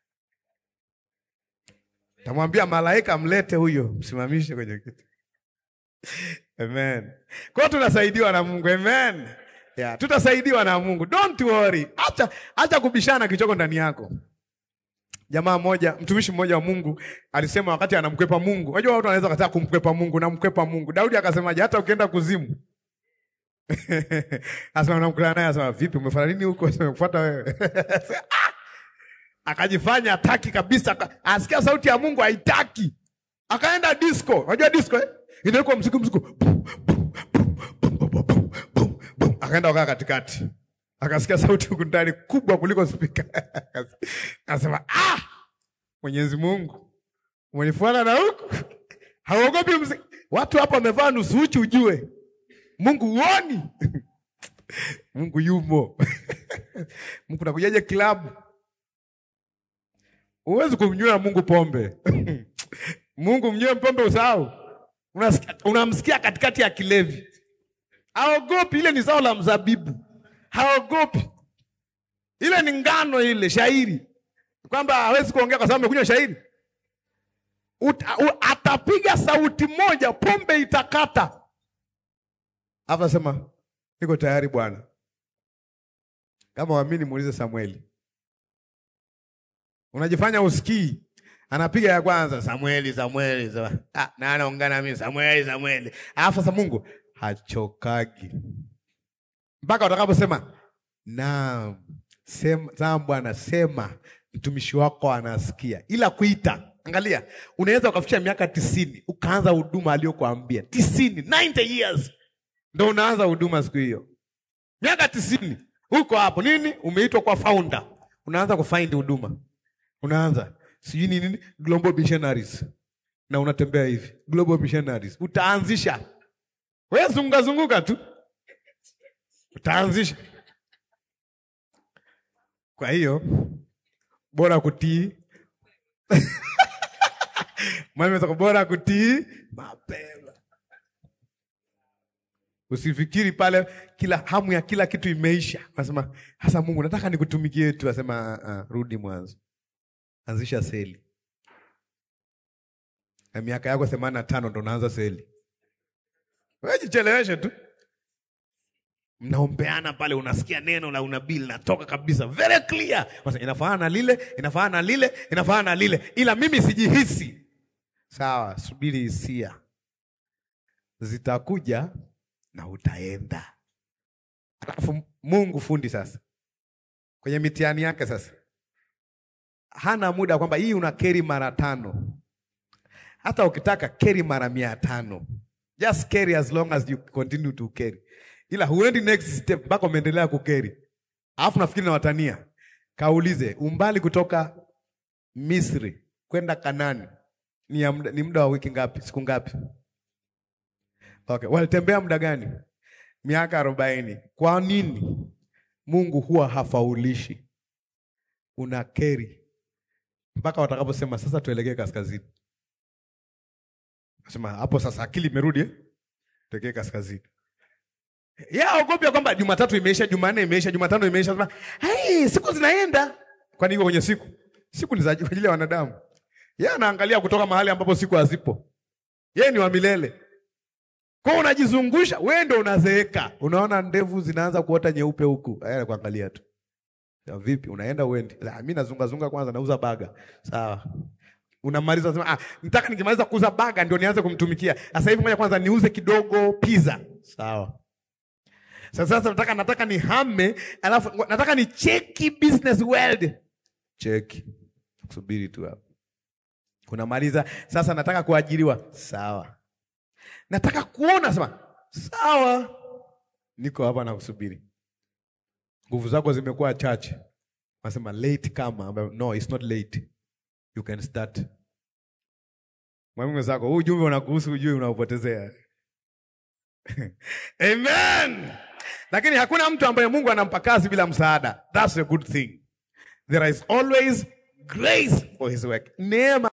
Tamwambia malaika mlete huyo, msimamishe kwenye kiti. Amen. Kwa hiyo tunasaidiwa na Mungu. Amen. Yeah, tutasaidiwa na Mungu. Don't worry. Acha acha kubishana kichoko ndani yako. Jamaa mmoja, mtumishi mmoja wa Mungu alisema wakati anamkwepa Mungu. Unajua watu wanaweza kataa kumkwepa Mungu na mkwepa Mungu. Daudi akasemaje? Hata ukienda kuzimu. Asema namkutana naye asema vipi umefanya nini huko? Asema kufuata wewe. Ah! Akajifanya hataki kabisa, aka- asikia sauti ya Mungu haitaki. Akaenda disco. Unajua disco eh? Inawekwa mziki mziki. Bum, bum, bum, bum, bum, bum, bum, bum. Akaenda wakaa katikati. Akasikia sauti huku ndani kubwa kuliko spika. Akasema ah, Mwenyezi Mungu umenifuata na huku, hauogopi mziki. Watu hapa wamevaa nusu uchi, ujue Mungu uoni. Mungu yumo. Mungu nakujaje klabu? Huwezi kumnywea Mungu pombe. Mungu mnywe pombe usahau. Unasikia- Unamsikia katikati ya kilevi, haogopi. Ile ni zao la mzabibu, haogopi. Ile ni ngano, ile shairi, kwamba hawezi kuongea kwa sababu amekunywa shairi. Uta, u, atapiga sauti moja, pombe itakata. Hapa nasema niko tayari Bwana. Kama waamini, muulize Samueli. Unajifanya usikii, anapiga ya kwanza, Samueli, Samueli, Samueli. Ah, na anaungana mimi, Samueli, Samueli. Alafu sasa Mungu hachokagi mpaka utakaposema naam, sema, naam Bwana, sema, mtumishi wako anasikia. Ila kuita, angalia, unaweza ukafikisha miaka tisini ukaanza huduma aliyokuambia tisini, 90 years ndo unaanza huduma siku hiyo, miaka tisini huko hapo nini, umeitwa kwa founder, unaanza kufind huduma, unaanza sijui ni nini, global missionaries, na unatembea hivi global missionaries, utaanzisha wewe, zunguka zunguka tu, utaanzisha. Kwa hiyo bora kutii mwalimu, bora kutii mapema. Usifikiri pale kila hamu ya kila kitu imeisha. Nasema hasa Mungu nataka nikutumikie tu, asema uh, uh, rudi mwanzo. Anzisha seli. Na miaka yako themanini na tano ndo unaanza seli. Wewe jicheleweshe tu. Mnaombeana pale, unasikia neno la unabii linatoka kabisa, very clear. Sasa inafanana na lile, inafanana na lile, inafanana na lile, ila mimi sijihisi. Sawa, subiri hisia zitakuja na utaenda. Alafu Mungu fundi sasa kwenye mitihani yake sasa hana muda kwamba hii una keri mara tano, hata ukitaka keri mara mia tano, just carry as long as you continue to carry, ila huendi next step mpaka umeendelea kukeri. Alafu nafikiri na watania, kaulize umbali kutoka Misri kwenda Kanani ni, ya muda, ni muda wa wiki ngapi? Siku ngapi? Okay, walitembea muda gani? Miaka arobaini. Kwa nini Mungu huwa hafaulishi? Una keri mpaka watakaposema sasa tuelekee kaskazini. Nasema hapo sasa akili imerudi eh? Tuelekee kaskazini. Ya ogopya kwamba Jumatatu imeisha, Jumanne imeisha, Jumatano imeisha. Sema, "Hai, siku zinaenda." Kwani iko kwenye siku? Siku ni za kwa ajili ya wanadamu. Yeye anaangalia kutoka mahali ambapo siku hazipo. Yeye ni wa milele. Kwa hiyo unajizungusha, wewe ndio unazeeka. Unaona ndevu zinaanza kuota nyeupe huku. Yeye kuangalia tu. Ya vipi unaenda uendi? La, mimi nazunga zunga kwanza nauza baga. Sawa. Unamaliza sema ah, nataka nikimaliza kuuza baga ndio nianze kumtumikia. Sasa hivi ngoja kwanza niuze kidogo pizza. Sawa. Sasa sasa nataka nataka nihame, alafu ngo- nataka ni cheki business world. Cheki. Subiri tu hapo. Unamaliza sasa nataka kuajiriwa. Sawa. Nataka kuona sema sawa. Niko hapa na kusubiri. Nguvu zako zimekuwa chache. Nasema late kama ambayo, no it's not late. You can start. Mwalimu mwenzako, huu ujumbe unakuhusu ujue unaupotezea. Amen. Lakini hakuna mtu ambaye Mungu anampa kazi bila msaada. That's a good thing. There is always grace for his work. Neema